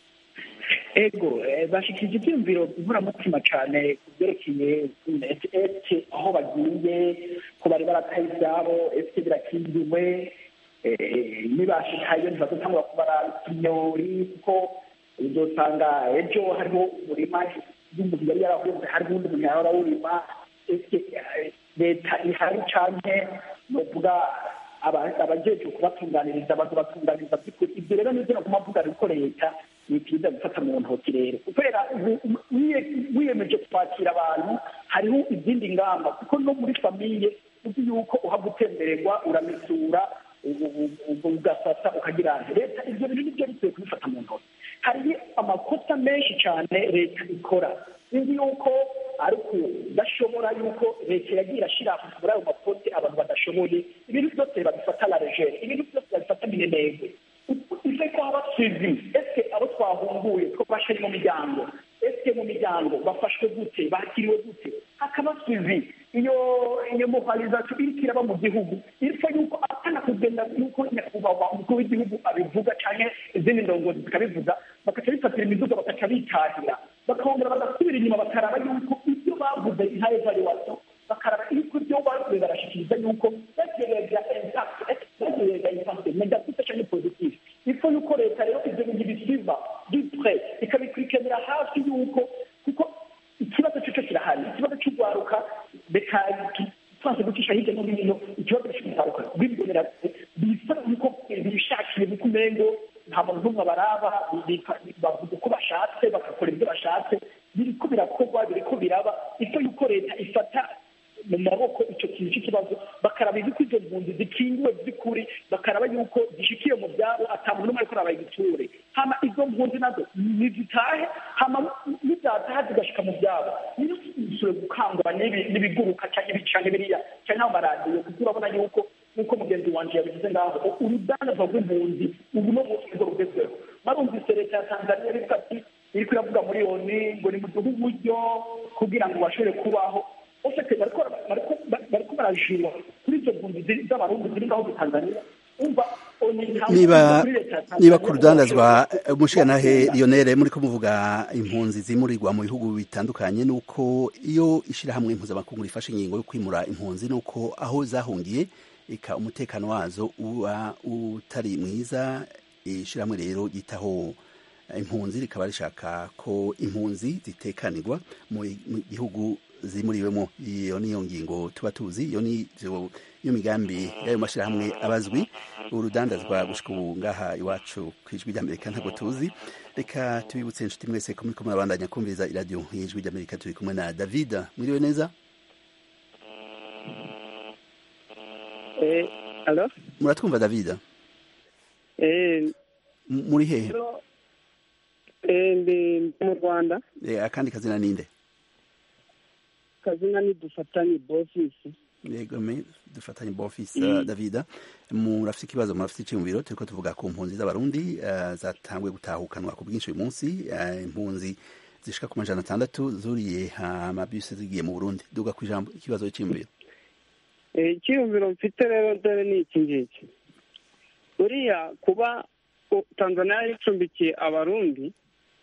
ego eh, bashikirije ibyiyumviro inkoramutima cyane ku byerekeye ese aho bagiye ko bari barataye ibyabo ese birakingiwe eh, nibashikayo ntibazotangura kubara ikinyori kuko uzosanga ejo hariho umurima y'umuntu yari yarahunze hari uwundi muntu yahora awurima ese eh, leta ihari canke novuga aba- abajejwe kubatunganiriza bakabatunganiriza by'ukuri ibyo rero nibyo naguma mvuga ko leta ni byiza gufata mu ntoki rero kubera ubu- ubu- wiye- wiyemeje kwakira abantu hariho izindi ngamba kuko no muri famiye uzi yuko uha gutembererwa uramesura ubu- ubu- ubu- ugafata ukagira nti leta ibyo bintu nibyo bikwiye kubifata mu ntoki hari amakosa menshi cyane leta ikora sinzi yuko ari ukudashobora yuko leta yagiye irashyira muri ayo makote abantu badashoboye ibintu byose babifata la regere ibintu byose babifata minenegwe ife ko haba suivi ese abo twahunguye twafashe mu miryango ese mu miryango bafashwe gute bakiriwe gute hakaba suivi iyo iyo mobilisation iriko iraba mu gihugu iriko yuko atana kugenda yuko nyakubahwa umukuru w'igihugu abivuga canke izindi ndongozi zikabivuga bakaca bifatira imiduga bakaca bitahira bakongera bagasubira inyuma bakaraba yuko ibyo bavuze nta evaluation bakaraba yuko ibyo bavuze barashikiriza yuko bagereza impact bagereza impact negative canke positive ifo yuko leta rero ivyo bintu bisiba dupre ikabikurikiranira hafi yuko kuko ikibazo cyo kirahari ikibazo cy'urwaruka reka twanze gucisha hirya no hino ikibazo cy'urwaruka rw'ibonera bisa yuko bishakiye mu kumengo nta muntu n'umwe baraba bavuga uko bashatse bagakora ibyo bashatse biriko birakorwa biriko biraba icyo yuko leta ifata mu maboko icyo kintu cy'ikibazo bakaraba yuko izo mpunzi zikingiwe by'ukuri bakaraba yuko zishikiye mu byabo ata muntu n'umwe ariko arabaye igiture hama izo mpunzi nazo nizitahe hama nizataha zigashika mu byabo niyo zisure gukangura n'ibiguruka cyangwa ibicanke biriya cyangwa amaradiyo kuko urabona yuko nk'uko mugenzi wanje yabivuze ngaho urudandazwa rw'impunzi ubu no munsi nirwo rugezweho marumvise leta ya tanzania irivuga ati iriko iravuga muri oni ngo ni muduhe uburyo kugira ngo bashobore kubaho bose bariko barajura kuri izo mpunzi z'abarundi ziri ngaho muri tanzania umva niba niba ku rudandazwa umushirantahe lionel muri ko muvuga impunzi zimurirwa mu bihugu bitandukanye nuko iyo ishyirahamwe mpuzamakungu rifashe ingingo yo kwimura impunzi nuko aho zahungiye eka umutekano wazo uba utari mwiza ishyirahamwe rero ryitaho impunzi rikaba rishaka ko impunzi zitekanirwa mu gihugu zimuriwemo iyo niyo ngingo tuba tuzi iyo ni iyo migambi y'ayo mashyirahamwe abazwi urudandazwa gushika ubu ngaha iwacu ku ijwi ry'amerika ntabwo tuzi reka tubibutse inshuti mwese ko muri kumwe abandanya kumviriza iradiyo y'ijwi ry'amerika turi kumwe na david mwiriwe neza muratwumva david muri hehe ndi mu rwanda akandi kazina ninde kazina ni dufatanye bofisi yego me dufatanye bofisi uh, davida murafite ikibazo murafite icyumviro turiko tuvuga ku mpunzi z'abarundi uh, zatanguye gutahukanwa ku bwinshi uyu munsi uh, impunzi zishika ku majana atandatu zuriye amabisi zigiye mu burundi duga ku ijambo ikibazo cy'imviro icyiyumviro mfite rero dore ni iki ngiki buriya kuba tanzania yari icumbikiye abarundi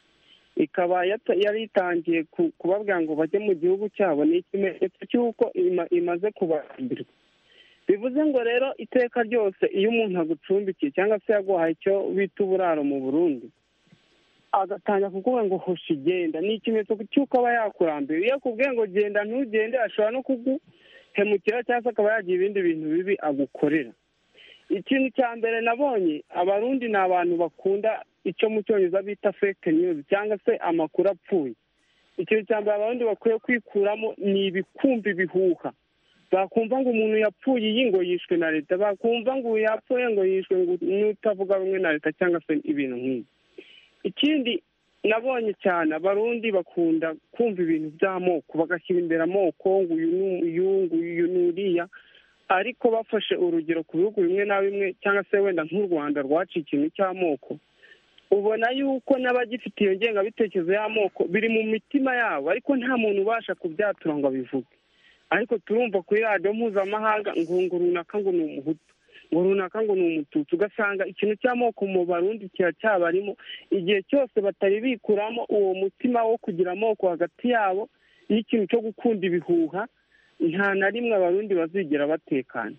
ikaba yari itangiye kubabwira ngo bajye mu gihugu cyabo ni ikimenyetso cy'uko imaze kubahambirwa bivuze ngo rero iteka ryose iyo umuntu agucumbikiye cyangwa se yaguhaye icyo bita uburaro mu burundi agatangira kukuvuga ngo hoshi genda ni ikimenyetso cy'uko aba yakurambiwe iyo akubwiye ngo genda ntugende ashobora no kuguhemukira cyangwa se akaba yagira ibindi bintu bibi agukorera ikintu cya mbere nabonye abarundi ni abantu bakunda icyo mu cyongereza bita fake news cyangwa se amakuru apfuye ikintu cya mbere abarundi bakwiye kwikuramo ni ibikumva ibihuha bakumva ngo umuntu yapfuye iyi ngo yishwe na leta bakumva ngo yapfuye ngo yishwe ngo n'utavuga rumwe na leta cyangwa se ibintu nk'ibi ikindi nabonye cyane abarundi bakunda kumva ibintu by'amoko bagashyira imbere amoko ngo uyu nguyu n'uriya ariko bafashe urugero ku bihugu bimwe na bimwe cyangwa se wenda nk'u rwanda rwaciye ikintu cy'amoko ubona yuko n'abagifite iyo ngengabitekerezo y'amoko biri mu mitima yabo ariko nta muntu ubasha kubyatura ngo abivuge ariko turumva kuri radiyo mpuzamahanga ngo ngo runaka ngo ni umuhutu ngo runaka ngo ni umututsi ugasanga ikintu cy'amoko mu barundi kiracyabarimo igihe cyose batari bikuramo uwo mutima wo kugira amoko hagati yabo n'ikintu cyo gukunda ibihuha nta na rimwe abarundi bazigera batekana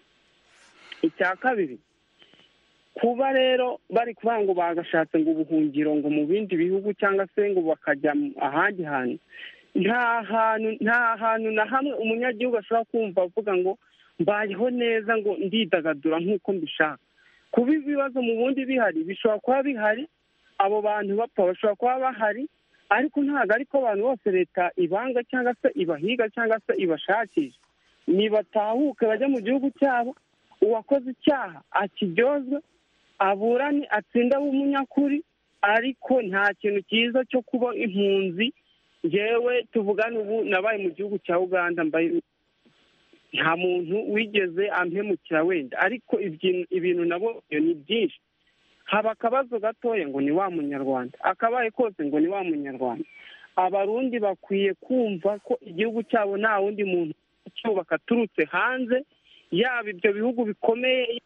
icya kabiri kuba rero bari kuvuga ngo bagashatse ngo ubuhungiro ngo mu bindi bihugu cyangwa se ngo bakajya ahandi hantu nta hantu nta hantu na hamwe umunyagihugu ashobora kumva avuga ngo mbayeho neza ngo ndidagadura nk'uko mbishaka kuba ibibazo mu bundi bihari bishobora kuba bihari abo bantu bapfa bashobora kuba bahari ariko ntabwo ariko abantu bose leta ibanga cyangwa se ibahiga cyangwa se ibashakisha nibatahuke bajya mu gihugu cyabo uwakoze icyaha akiryozwe aburane atsinde umunyakuri ariko nta kintu cyiza cyo kuba impunzi ngewe tuvugane ubu nabaye mu gihugu cya uganda mbaye nta muntu wigeze ampemukira wenda ariko ibintu nabo ni byinshi haba akabazo gatoya ngo ni wa munyarwanda akabaye kose ngo ni wa munyarwanda abarundi bakwiye kumva ko igihugu cyabo nta wundi muntu cyubaka aturutse hanze yaba ibyo bihugu bikomeye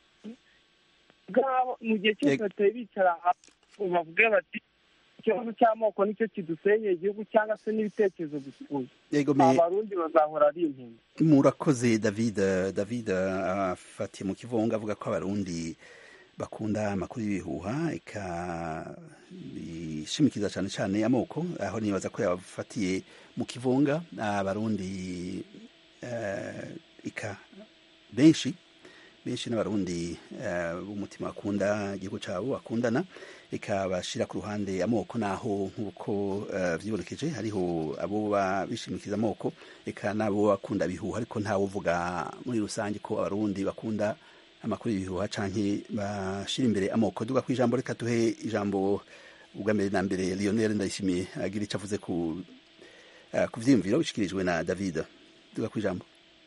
bwabo mu gihe cyose batari bicara bavuge bati ikibazo cy'amoko nicyo kidusenyeye igihugu cyangwa se n'ibitekerezo bipfuye abarundi bazahora ari impunzi murakoze david david afatiye mu kivunga avuga ko abarundi bakunda amakuru y'ibihuha ikabishimikiza cyane cyane amoko aho nibaza ko yabafatiye mu kivunga abarundi ika benshi benshi n'abarundi b'umutima bakunda igihugu cyabo bakundana ikabashyira ku ruhande amoko naho nk'uko byibonekeje hariho abo bishimikiza amoko eka n'abo bakunda bihuha ariko ntawe uvuga muri rusange ko abarundi bakunda amakuru y'ibihuha cyangwa bashyira imbere amoko duga ku ijambo reka duhe ijambo ubwa mbere na mbere Lionel ndayishimiye agira icyo avuze ku ku byiyumviro bishyikirijwe na david duga ku ijambo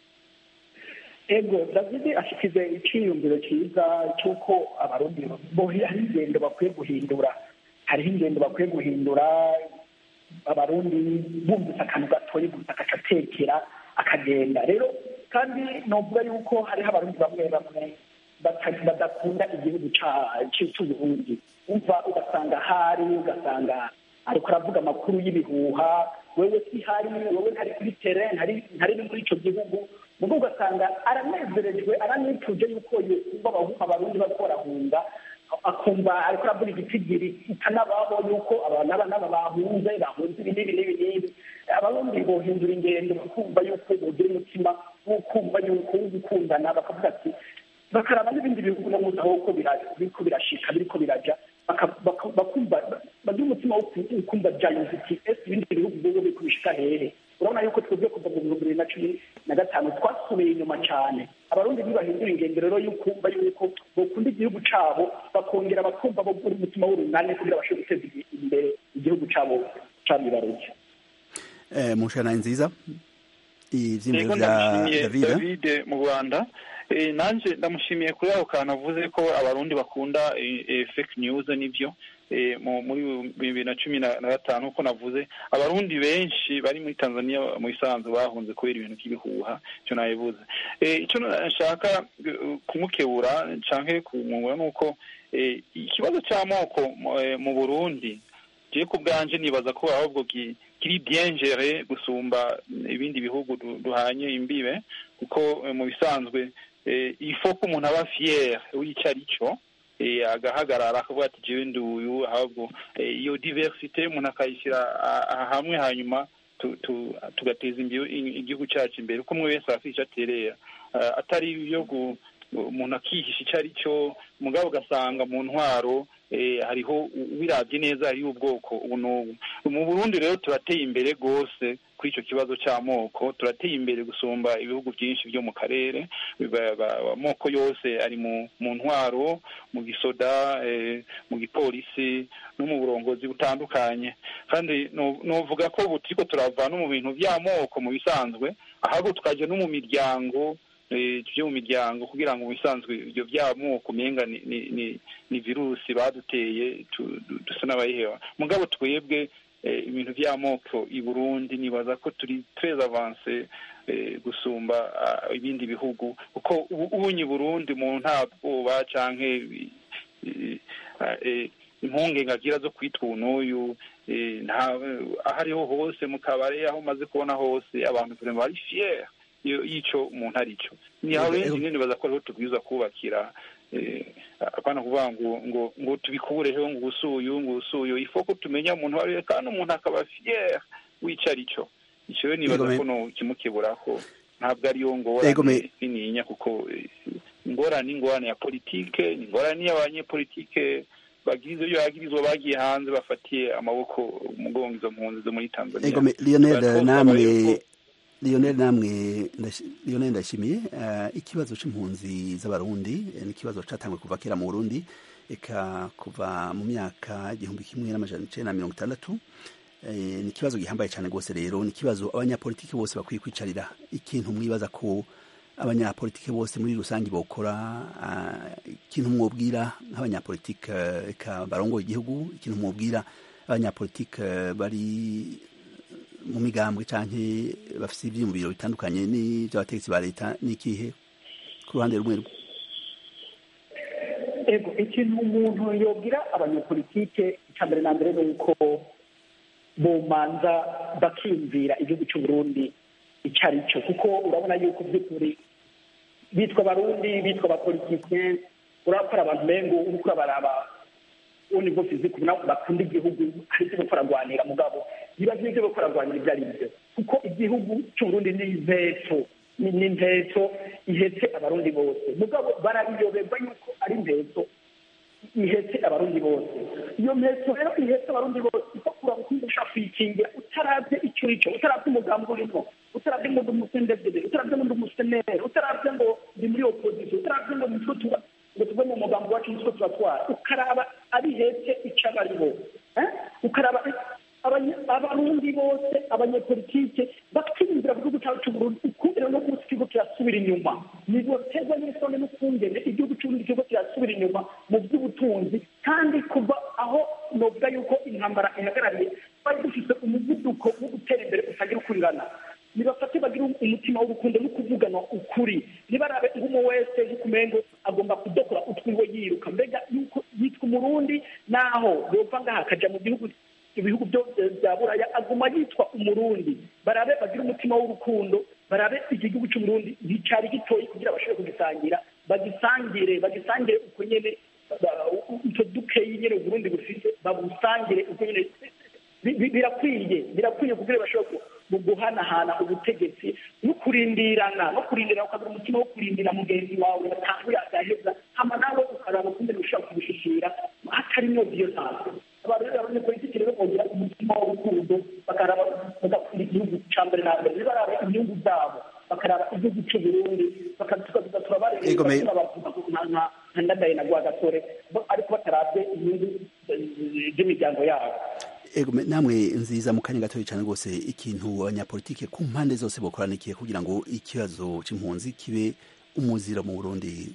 ego david ashyikize icyiyumviro cyiza cy'uko abarundi hari ingendo bakwiye guhindura hariho ingendo bakwiye guhindura abarundi bumvise akantu gatoya gusa agacatekera akagenda rero kandi nuvuga yuko hariho abarundi bamwe bamwe badakunda igihugu cy'uburundi umva ugasanga hari ugasanga ariko aravuga amakuru y'ibihuha wewe si hari wewe ntari kuri tere ntari no muri icyo gihugu ubwo ugasanga aranezerejwe aranifuje yuko yumva abarundi bariko barahunga akumva ariko aravuga igitigiri itanabaho yuko aba n'aba bahunze bahunze ibi n'ibi n'ibi n'ibi abarundi bohindura ingendo bakumva yuko bogira umutima wo kumva yuko wo gukundana bakavuga ati bakaraba n'ibindi bihugu no muzi aho biriko birashika biriko biraja bakumva bagira umutima wo kumva byayoze iti ese ibindi bihugu byo biriko bishika hehe urabona yuko twebwe kuva mu bihumbi bibiri na cumi na gatanu twasubiye inyuma cyane abarundi ntibahindura ingendo rero y'ukumva yuko bakunda igihugu cabo bakongera bakumva bagura umutima w'urunani kugira bashobore guteza imbere igihugu cabo cabibarutse mu nshana nziza ivy'imbere vya david mu rwanda nanjye ndamushimiye kuri ako kantu avuze ko abarundi bakunda fake news nibyo muri bibiri na cumi na gatanu uko navuze abarundi benshi bari muri tanzania mu isanzu bahunze kubera ibintu by'ibihuha icyo nabivuze icyo nshaka kumukebura cyangwa kumwungura ni uko ikibazo cy'amoko mu burundi ngiye ku bwanje nibaza ko ahubwo kiri byengere gusumba ibindi bihugu duhanye imbibe kuko mu bisanzwe ifo ko umuntu aba fier w'icyo ari cyo agahagarara akavuga ati jewe nduyu ahubwo iyo diversite umuntu akayishyira hamwe hanyuma tugateza igihugu cyacu imbere uko umwe wese afite icyo aterera atari ibyo umuntu akihisha icyo ari cyo mugabo ugasanga mu ntwaro hariho ubirabye neza hariho ubwoko ubu n'ubu mu burundi rero turateye imbere rwose kuri icyo kibazo cy'amoko turateye imbere gusumba ibihugu byinshi byo mu karere amoko yose ari mu ntwaro mu gisoda mu gipolisi no mu burongozi butandukanye kandi nuvuga ko ubu turiko turava no mu bintu by'amoko mu bisanzwe ahubwo tukajya no mu miryango byo mu miryango kugira ngo bisanzwe ibyo by'amoko umenga ni virusi baduteye dusa n'abayiheba mugabo twebwe ibintu by'amoko i burundi nibaza ko turi treze avanse gusumba ibindi bihugu kuko ubunye burundi mu nta bwoba canke impungenge agira zo kwitwa n'uyu aho ariho hose mu kabare aho umaze kubona hose abantu bari fier y'icyo umuntu ari cyo ni aho rero nyine nibaza ko ariho tubwiza kubakira apana kuvuga ngo ngo ngo tubikureho ngo usuyu ngo usuyu ifo ko tumenya umuntu wari kandi umuntu akaba fier w'icyo ari cyo icyo rero nibaza ko no kimukeburaho ntabwo ariyo ngorane nininya kuko ingorane ingorane ya politike ni ingorane y'abanyepolitike bagirizo yo yagirizwa bagiye hanze bafatiye amaboko umugongo izo mpunzi zo muri Tanzania ego Lionel namwe Lionel namwe Lionel ndashimiye ikibazo c'impunzi z'abarundi ni ikibazo catangwe kuva kera mu Burundi eka kuva mu myaka igihumbi kimwe n'amajana icenda na mirongo itandatu ni ikibazo gihambaye cyane rwose rero ni ikibazo abanyapolitiki bose bakwiye kwicarira ikintu mwibaza ko abanyapolitiki bose muri rusange bokora ikintu mwobwira nk'abanyapolitiki eka barongoye igihugu ikintu mwobwira abanyapolitiki bari mu migambwe canke bafise ivyiyumviro bitandukanye n'ivy'abategetsi ba leta n'ikihe ku ruhande rumwe rwe ego ikintu umuntu yobwira abanyapolitike icya mbere na mbere ni uko bomanza bakiyumvira igihugu cy'uburundi icyo ari cyo kuko urabona yuko by'ukuri bitwa abarundi bitwa abapolitike urakora abantu bengo uriko urabaraba ubundi bwo fiziki bakunda igihugu hari icyo bariko baragwanira mugabo niba nk'ibyo bariko baragwanira ibyo ari byo kuko igihugu cy'uburundi ni iveto ni ni impetso ihetse abarundi bose mugabo barabiyoberwa yuko ari impetso ihetse abarundi bose iyo mpetso rero ihetse abarundi bose ikakura gukundisha kwikingira utaravye icyo uri cyo utaravye umugambi urimo utaravye ngo ndi umusendevide utaravye ngo ndi umusenere utaravye ngo ndi muri opozisiyo utaravye ngo nitwo tuba ngo tuve mu mugambi wacu nitwo tubatwara ukaraba abihetse icyo aba ari bo Eh? ukaraba abanye- abarundi bose abanyepolitike bakiyumvira mu gihugu cyacu cy'uburundi ukundira no kuba igihugu kirasubira inyuma ntiboterwa n'isoni n'ukungene igihugu cy'uburundi kiriko kirasubira inyuma mu by'ubutunzi kandi kuva aho novuga yuko intambara ihagarariye twari dufite umuvuduko wo gutera imbere utagira ukurirana nibafate bagire umutima w'urukundo no kuvugana ukuri ntibarabe nk'umu wese nk'ukumengo agomba kudokora utwiwe yiruka mbega yuko yitwa umurundi naho yova ngaha akaja mu gihugu ibihugu byose bya buraya aguma yitwa umurundi barabe bagire umutima w'urukundo barabe iki gihugu cy'umurundi nticyari gitoyi kugira bashobore kugisangira bagisangire bagisangire uko nyene ba- utwo dukeyi nyene uburundi bufite babusangire uko nyene bi- bi- birakwiye birakwiye kugira bashobore ku- mu guhanahana ubutegetsi no kurindirana no kurindirana ukagira umutima wo kurindira mugenzi wawe yatanguye agaheza hama nawe ukaraba ukundi ushobora kubishikira hatarimo iyo ntabwo abantu rero abanyepolitiki rero bongera umutima w'urukundo bakaraba bagakunda igihugu cya mbere na mbere ntibaraba inyungu zabo bakaraba igihugu cy'uburundi bakatukaza turabareba Ego, me- bavuga ko nka nka nka ndadaye na rwagasore bo- ariko batarabye inyungu eh, z'imiryango yabo ego me- namwe nziza mu kanya gatoya cyane rwose ikintu abanyapolitike ku mpande zose bokoranikiye kugira ngo ikibazo c'impunzi kibe umuziro mu burundi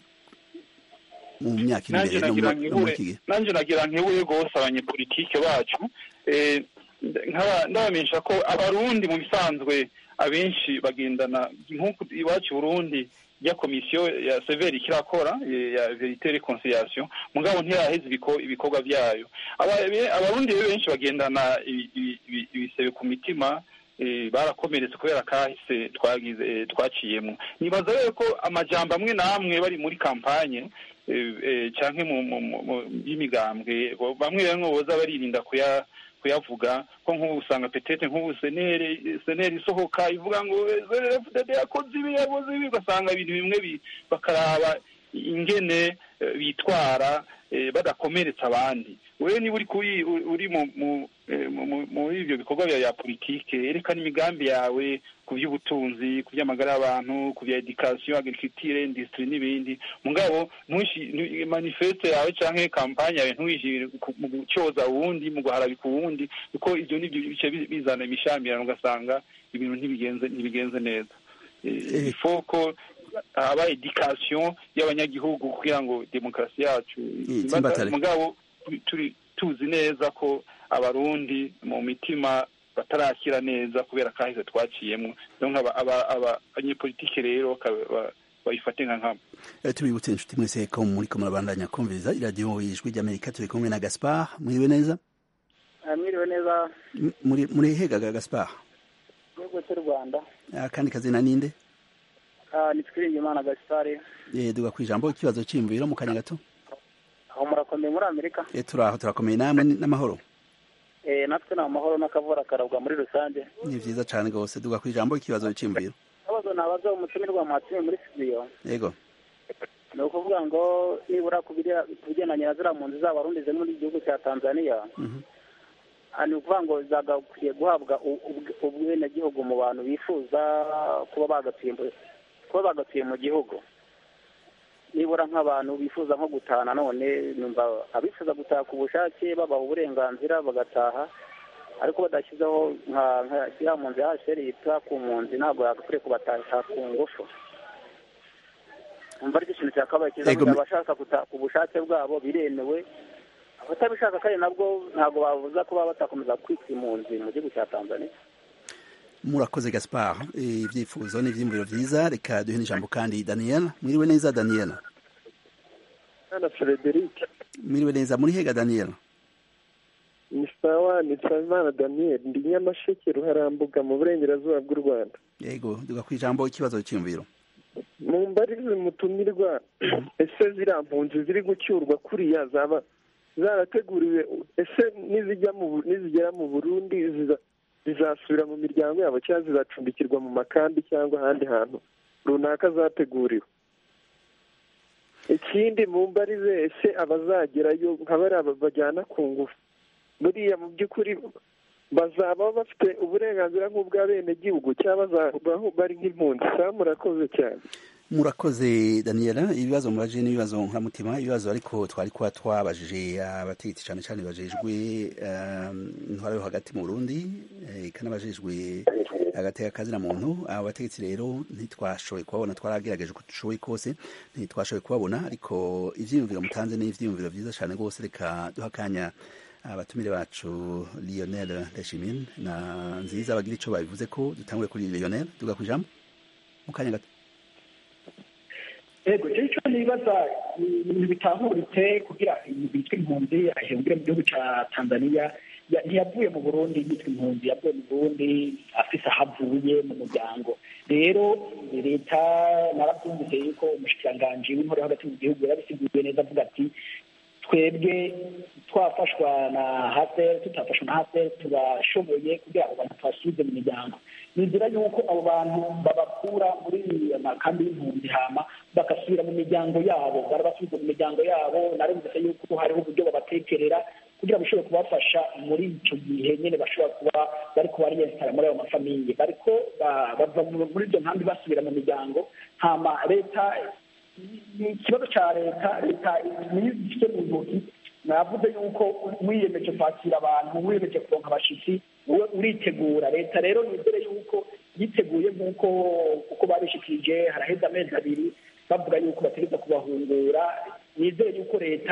mu myaka iri nanjye imbere no nagira mu- no muri iki nkibuye gihe nanjye nagira nkibuye rwose abanyepolitike bacu eh, nkaba ndabamenyesha ko abarundi mu bisanzwe abenshi bagendana nk'uko iwacu i burundi ya komisiyo ya severi kirakora eh, ya verite reconciliation mugabo ntiyaheze ibiko- ibikorwa byayo Aba- abarundi rero benshi bagendana ibi- ibi- ibi- ibisebe ku mitima eh, barakomeretse kubera kahise twagize eh, twaciyemo nibaza rero ko amajambo amwe n'amwe bari muri kampanye eh, eh, canke mu mu- mu- mu- y'imigambwe bo- bamwe bamwe boza baririnda kuya kuyavuga ko nk'ubu usanga petete nk'ubu senere senere isohoka ivuga ngo FDD yakoze ibi yakoze ibi ugasanga ibintu bimwe bi- bakaraba ingene eh, bitwara eh, badakomeretsa abandi wewe niba uri kuri uri mu mu eh, mu- mu- muri ibyo bikorwa bya ya politike erekana imigambi yawe ku by'ubutunzi ku by'amagara y'abantu ku bya education agriculture industry n'ibindi mugabo ntushi ntu- manifeste yawe canke kampanye yawe ntuyishire ku- mu gucoza uwundi mu guharabika uwundi kuko ibyo nibyo bice bi- bizana imishamirano ugasanga ibintu ntibigenze ntibigenze neza Eh. il faut ko haba education y'abanyagihugu kugira ngo demokarasi yacu itsimbatare. mugabo turi- turi tuzi neza ko abarundi mu mitima batarakira neza kubera kahise twaciyemo donc aba- aba- aba- abanyepolitike rero bakaba- ba- bayifate nka nkama Eh, tubibutse inshuti mwese ko muriko murabandanya kumviriza iradiyo ijwi ry'amerika turi kumwe na gaspar mwiriwe neza mwiriwe neza M- muri muri hegaga gaspar igihugu cy'u rwanda akandi kazina ninde Ah, ni twiringimana gasitari Eh, duga ku ijambo ikibazo c'imviro mu kanya gato aho murakomeye muri amerika Eh, turaho turakomeye namwe ni- n'amahoro Eh, natwe ni amahoro n'akavura karabwa muri rusange ni vyiza cane rwose duga ku ijambo ikibazo c'imviro akabazo nabaza umutumirwa mwatumiye muri studio yego ni ukuvuga ngo nibura ku biri- ku bigendanye na ziriya mpunzi z'abarundi ziri muri gihugu cya tanzania Mhm. Ah, ni ukuvuga ngo zagakwiye guhabwa u- ubw- ubwenegihugu mu bantu bifuza kuba bagatuye mu- kuba bagatuye mu gihugu nibura nk'abantu bifuza nko gutaha nanone numva abifuza gutaha ku bushake babaha uburenganzira bagataha ariko badashyizeho nka nka ya mpunzi ya hasheri yita ku mpunzi ntabwo yagakwiye kubataha ku ngufu umva aricyo kintu cyakabaye cyiza Ego, kugira me- abashaka gutaha ku bushake bwabo biremewe abatabishaka kandi nabwo ntabwo babuza kuba batakomeza kwitwa impunzi mu gihugu cya tanzania murakoze gaspar Eh, ivyifuzo n'ivyiyumviro vyiza reka duhe n'ijambo kandi daniel mwiriwe neza daniel Bwana Frederic mwiriwe neza muri hega daniel ni sawa ni Nsabimana Daniel ndi Nyamasheke Ruharambuga mu burengerazuba bw'u Rwanda yego duga ku ijambo ikibazo c'imviro mu mbarize mutumirwa ese ziriya mpunzi ziri gucyurwa kuriya zaba zarateguriwe ese nizijya mu Bu- nizigera mu Burundi ziza- zizasubira mu miryango yabo cyangwa zizacumbikirwa mu makambi cyangwa ahandi hantu runaka zateguriwe ikindi mu mbarize ese abazagerayo nka bariya bajyana ku ngufu buriya mu by'ukuri bazaba bafite uburenganzira nk'ubw'abenegihugu cyangwa bazaba bari nk'impunzi saa murakoze cyane murakoze daniela ibibazo muraje n'ibibazo nkoramutima ibibazo ariko twari kuba twabajije abategetsi cyane cyane bajejwe intwaro yo hagati mu burundi ikanabajejwe agateka kazina muntu abo bategetsi rero ntitwashoboye kubabona twaragerageje uko dushoboye kose ntitwashoboye kubabona ariko ivyiyumviro mutanze ni ivyiyumviro vyiza cyane rwose reka duha akanya abatumire bacu lionel ndashimine na nziza bagira ico babivuze ko dutangure kuri lionel duga ku ijambo mu kanya gato yego icyo cyo nibaza ibintu bitahuritse kugira ibintu bitwa impunzi ahembwe mu gihugu cya tanzania ntiyavuye mu burundi yitwa impunzi yavuye mu burundi afise aho avuye mu muryango rero leta narabyumvise yuko umushikiranganji w'intore hagati mu gihugu yarabisiguye neza avuga ati twebwe twafashwa na haseri tutafashwa na haseri turashoboye kugira ngo abantu tubasubize mu miryango nizera yuko abo bantu babakura muri amakambi y'impunzi hama bagasubira mu miryango yabo barabasubiza mu miryango yabo narumvise yuko hariho uburyo babatekerera kugira bashobore kubafasha muri icyo gihe nyine bashobora kuba bari kubariyesitara muri ayo mafamiye bariko bava muri ibyo nkambi basubira mu miryango hama leta ni ikibazo cya leta leta niyo ifite mu ntoki navuze yuko wiyemeje kwakira abantu wiyemeje kuronka abashitsi wowe uritegura leta rero nizere yuko yiteguye nk'uko uko babishikirije haraheze amezi abiri bavuga yuko bategeza kubahungura nizere yuko leta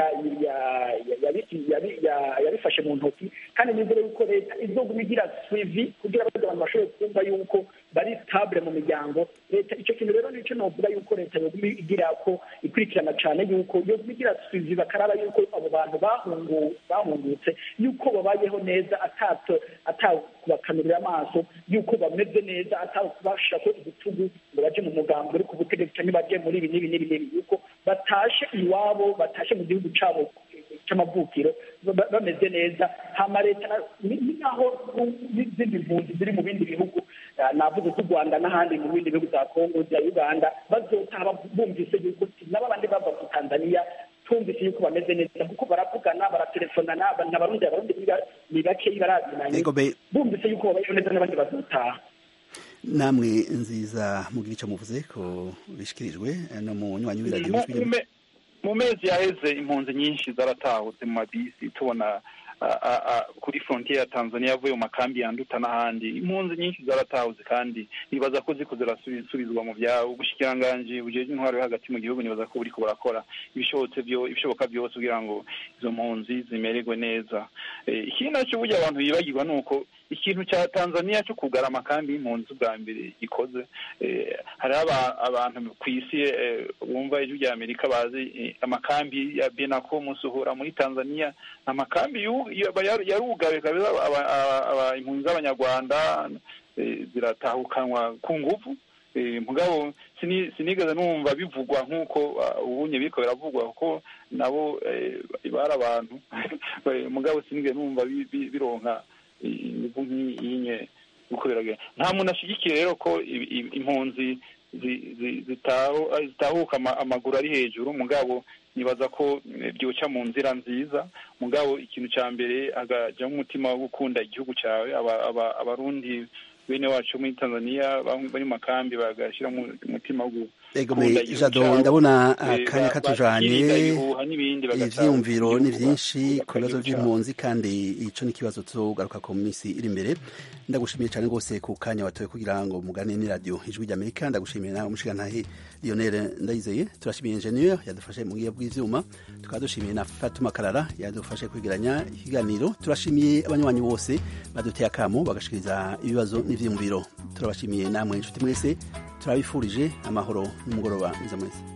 yabifashe mu ntoki kandi nizere yuko leta izoguma igira suivi kugira ngo abantu bashobore kumva yuko bari stabile mu miryango leta icyo kintu rero nicyo novuga yuko leta yoguma igira ko ikurikirana cyane yuko yoguma igira suivi bakaraba yuko abo bantu bahungutse yuko babayeho neza atato atakubakanurira amaso yuko bameze neza atakubashako igitugu ngo baje mu mugambo uri ku butegetsi cyangwa baje muri ibi n'ibi n'ibi n'ibi yuko batashe iwabo batashe mu gihugu cyabo cy'amavukiro bameze neza hama leta ni naho n'izindi mpunzi ziri mu bindi bihugu navuze z'u rwanda n'ahandi mu bindi bihugu za kongo za uganda bazotaha bumvise yuko nabo abandi bava mu tanzania tumvise yuko bameze neza kuko baravugana baratelefonana abarundi abarundi ni bakeyi barazinanye bumvise yuko babayeho neza n'abandi bazotaha namwe nziza mugira icyo muvuze ko bishikirijwe no mu nywanyi w'iradiyo mu mezi yaheze impunzi nyinshi zaratahutse mu mabisi tubona kuri frontiere ya tanzania yavuye mu makambi yanduta n'ahandi impunzi nyinshi zaratahutse kandi nibaza ko ziko zirasubizwa mu byabo ubushikiranganji bujeje intwaro yo hagati mu gihugu nibaza ko buriko burakora ibishobotse byo ibishoboka byose kugira ngo izo mpunzi zimererwe neza ikindi nacyo burya abantu bibagirwa ni uko ikintu cya tanzania cyo kugara amakambi y'impunzi bwa mbere gikoze hariho abantu ku isi bumva ijwi rya amerika bazi amakambi ya benako musuhura muri tanzania amakambi yarugawe kabisa impunzi z'abanyarwanda ziratahukanwa ku nguvu mugabo sinigeze numva bivugwa nk'uko ubunye biriko biravugwa kuko nabo bari abantu mugabo sinigeze numva bironka inguvu nk'iyinye uko biragenda nta muntu ashyigikiye rero ko impunzi zitahuka amaguru ari hejuru mugabo nibaza ko byoca mu nzira nziza mugabo ikintu cya mbere hagajyamo umutima wo gukunda igihugu cyawe abarundi bene wacu muri tanzania bari mu makambi bagashyiramo umutima wo gukunda jado ndabona akanya katujanye ivyiyumviro ni vyinshi ku bibazo vy'impunzi kandi ico ni ikibazo tuzogaruka ku minsi iri imbere ndagushimiye cyane rwose ku kanya watoye kugira ngo mugane ni radio ijwi ry'amerika ndagushimiye nawe umushigantahe lionel ndayizeye turashimiye ingenieur yadufashe mu gihe bw'ivyuma tukaba dushimiye na fatuma karara yadufashe kwegeranya ikiganiro turashimiye abanywanyi bose baduteye akamo bagashikiriza ibibazo n'ivyiyumviro turabashimiye namwe inshuti mwese turabifurije amahoro n'umugoroba mwiza mwese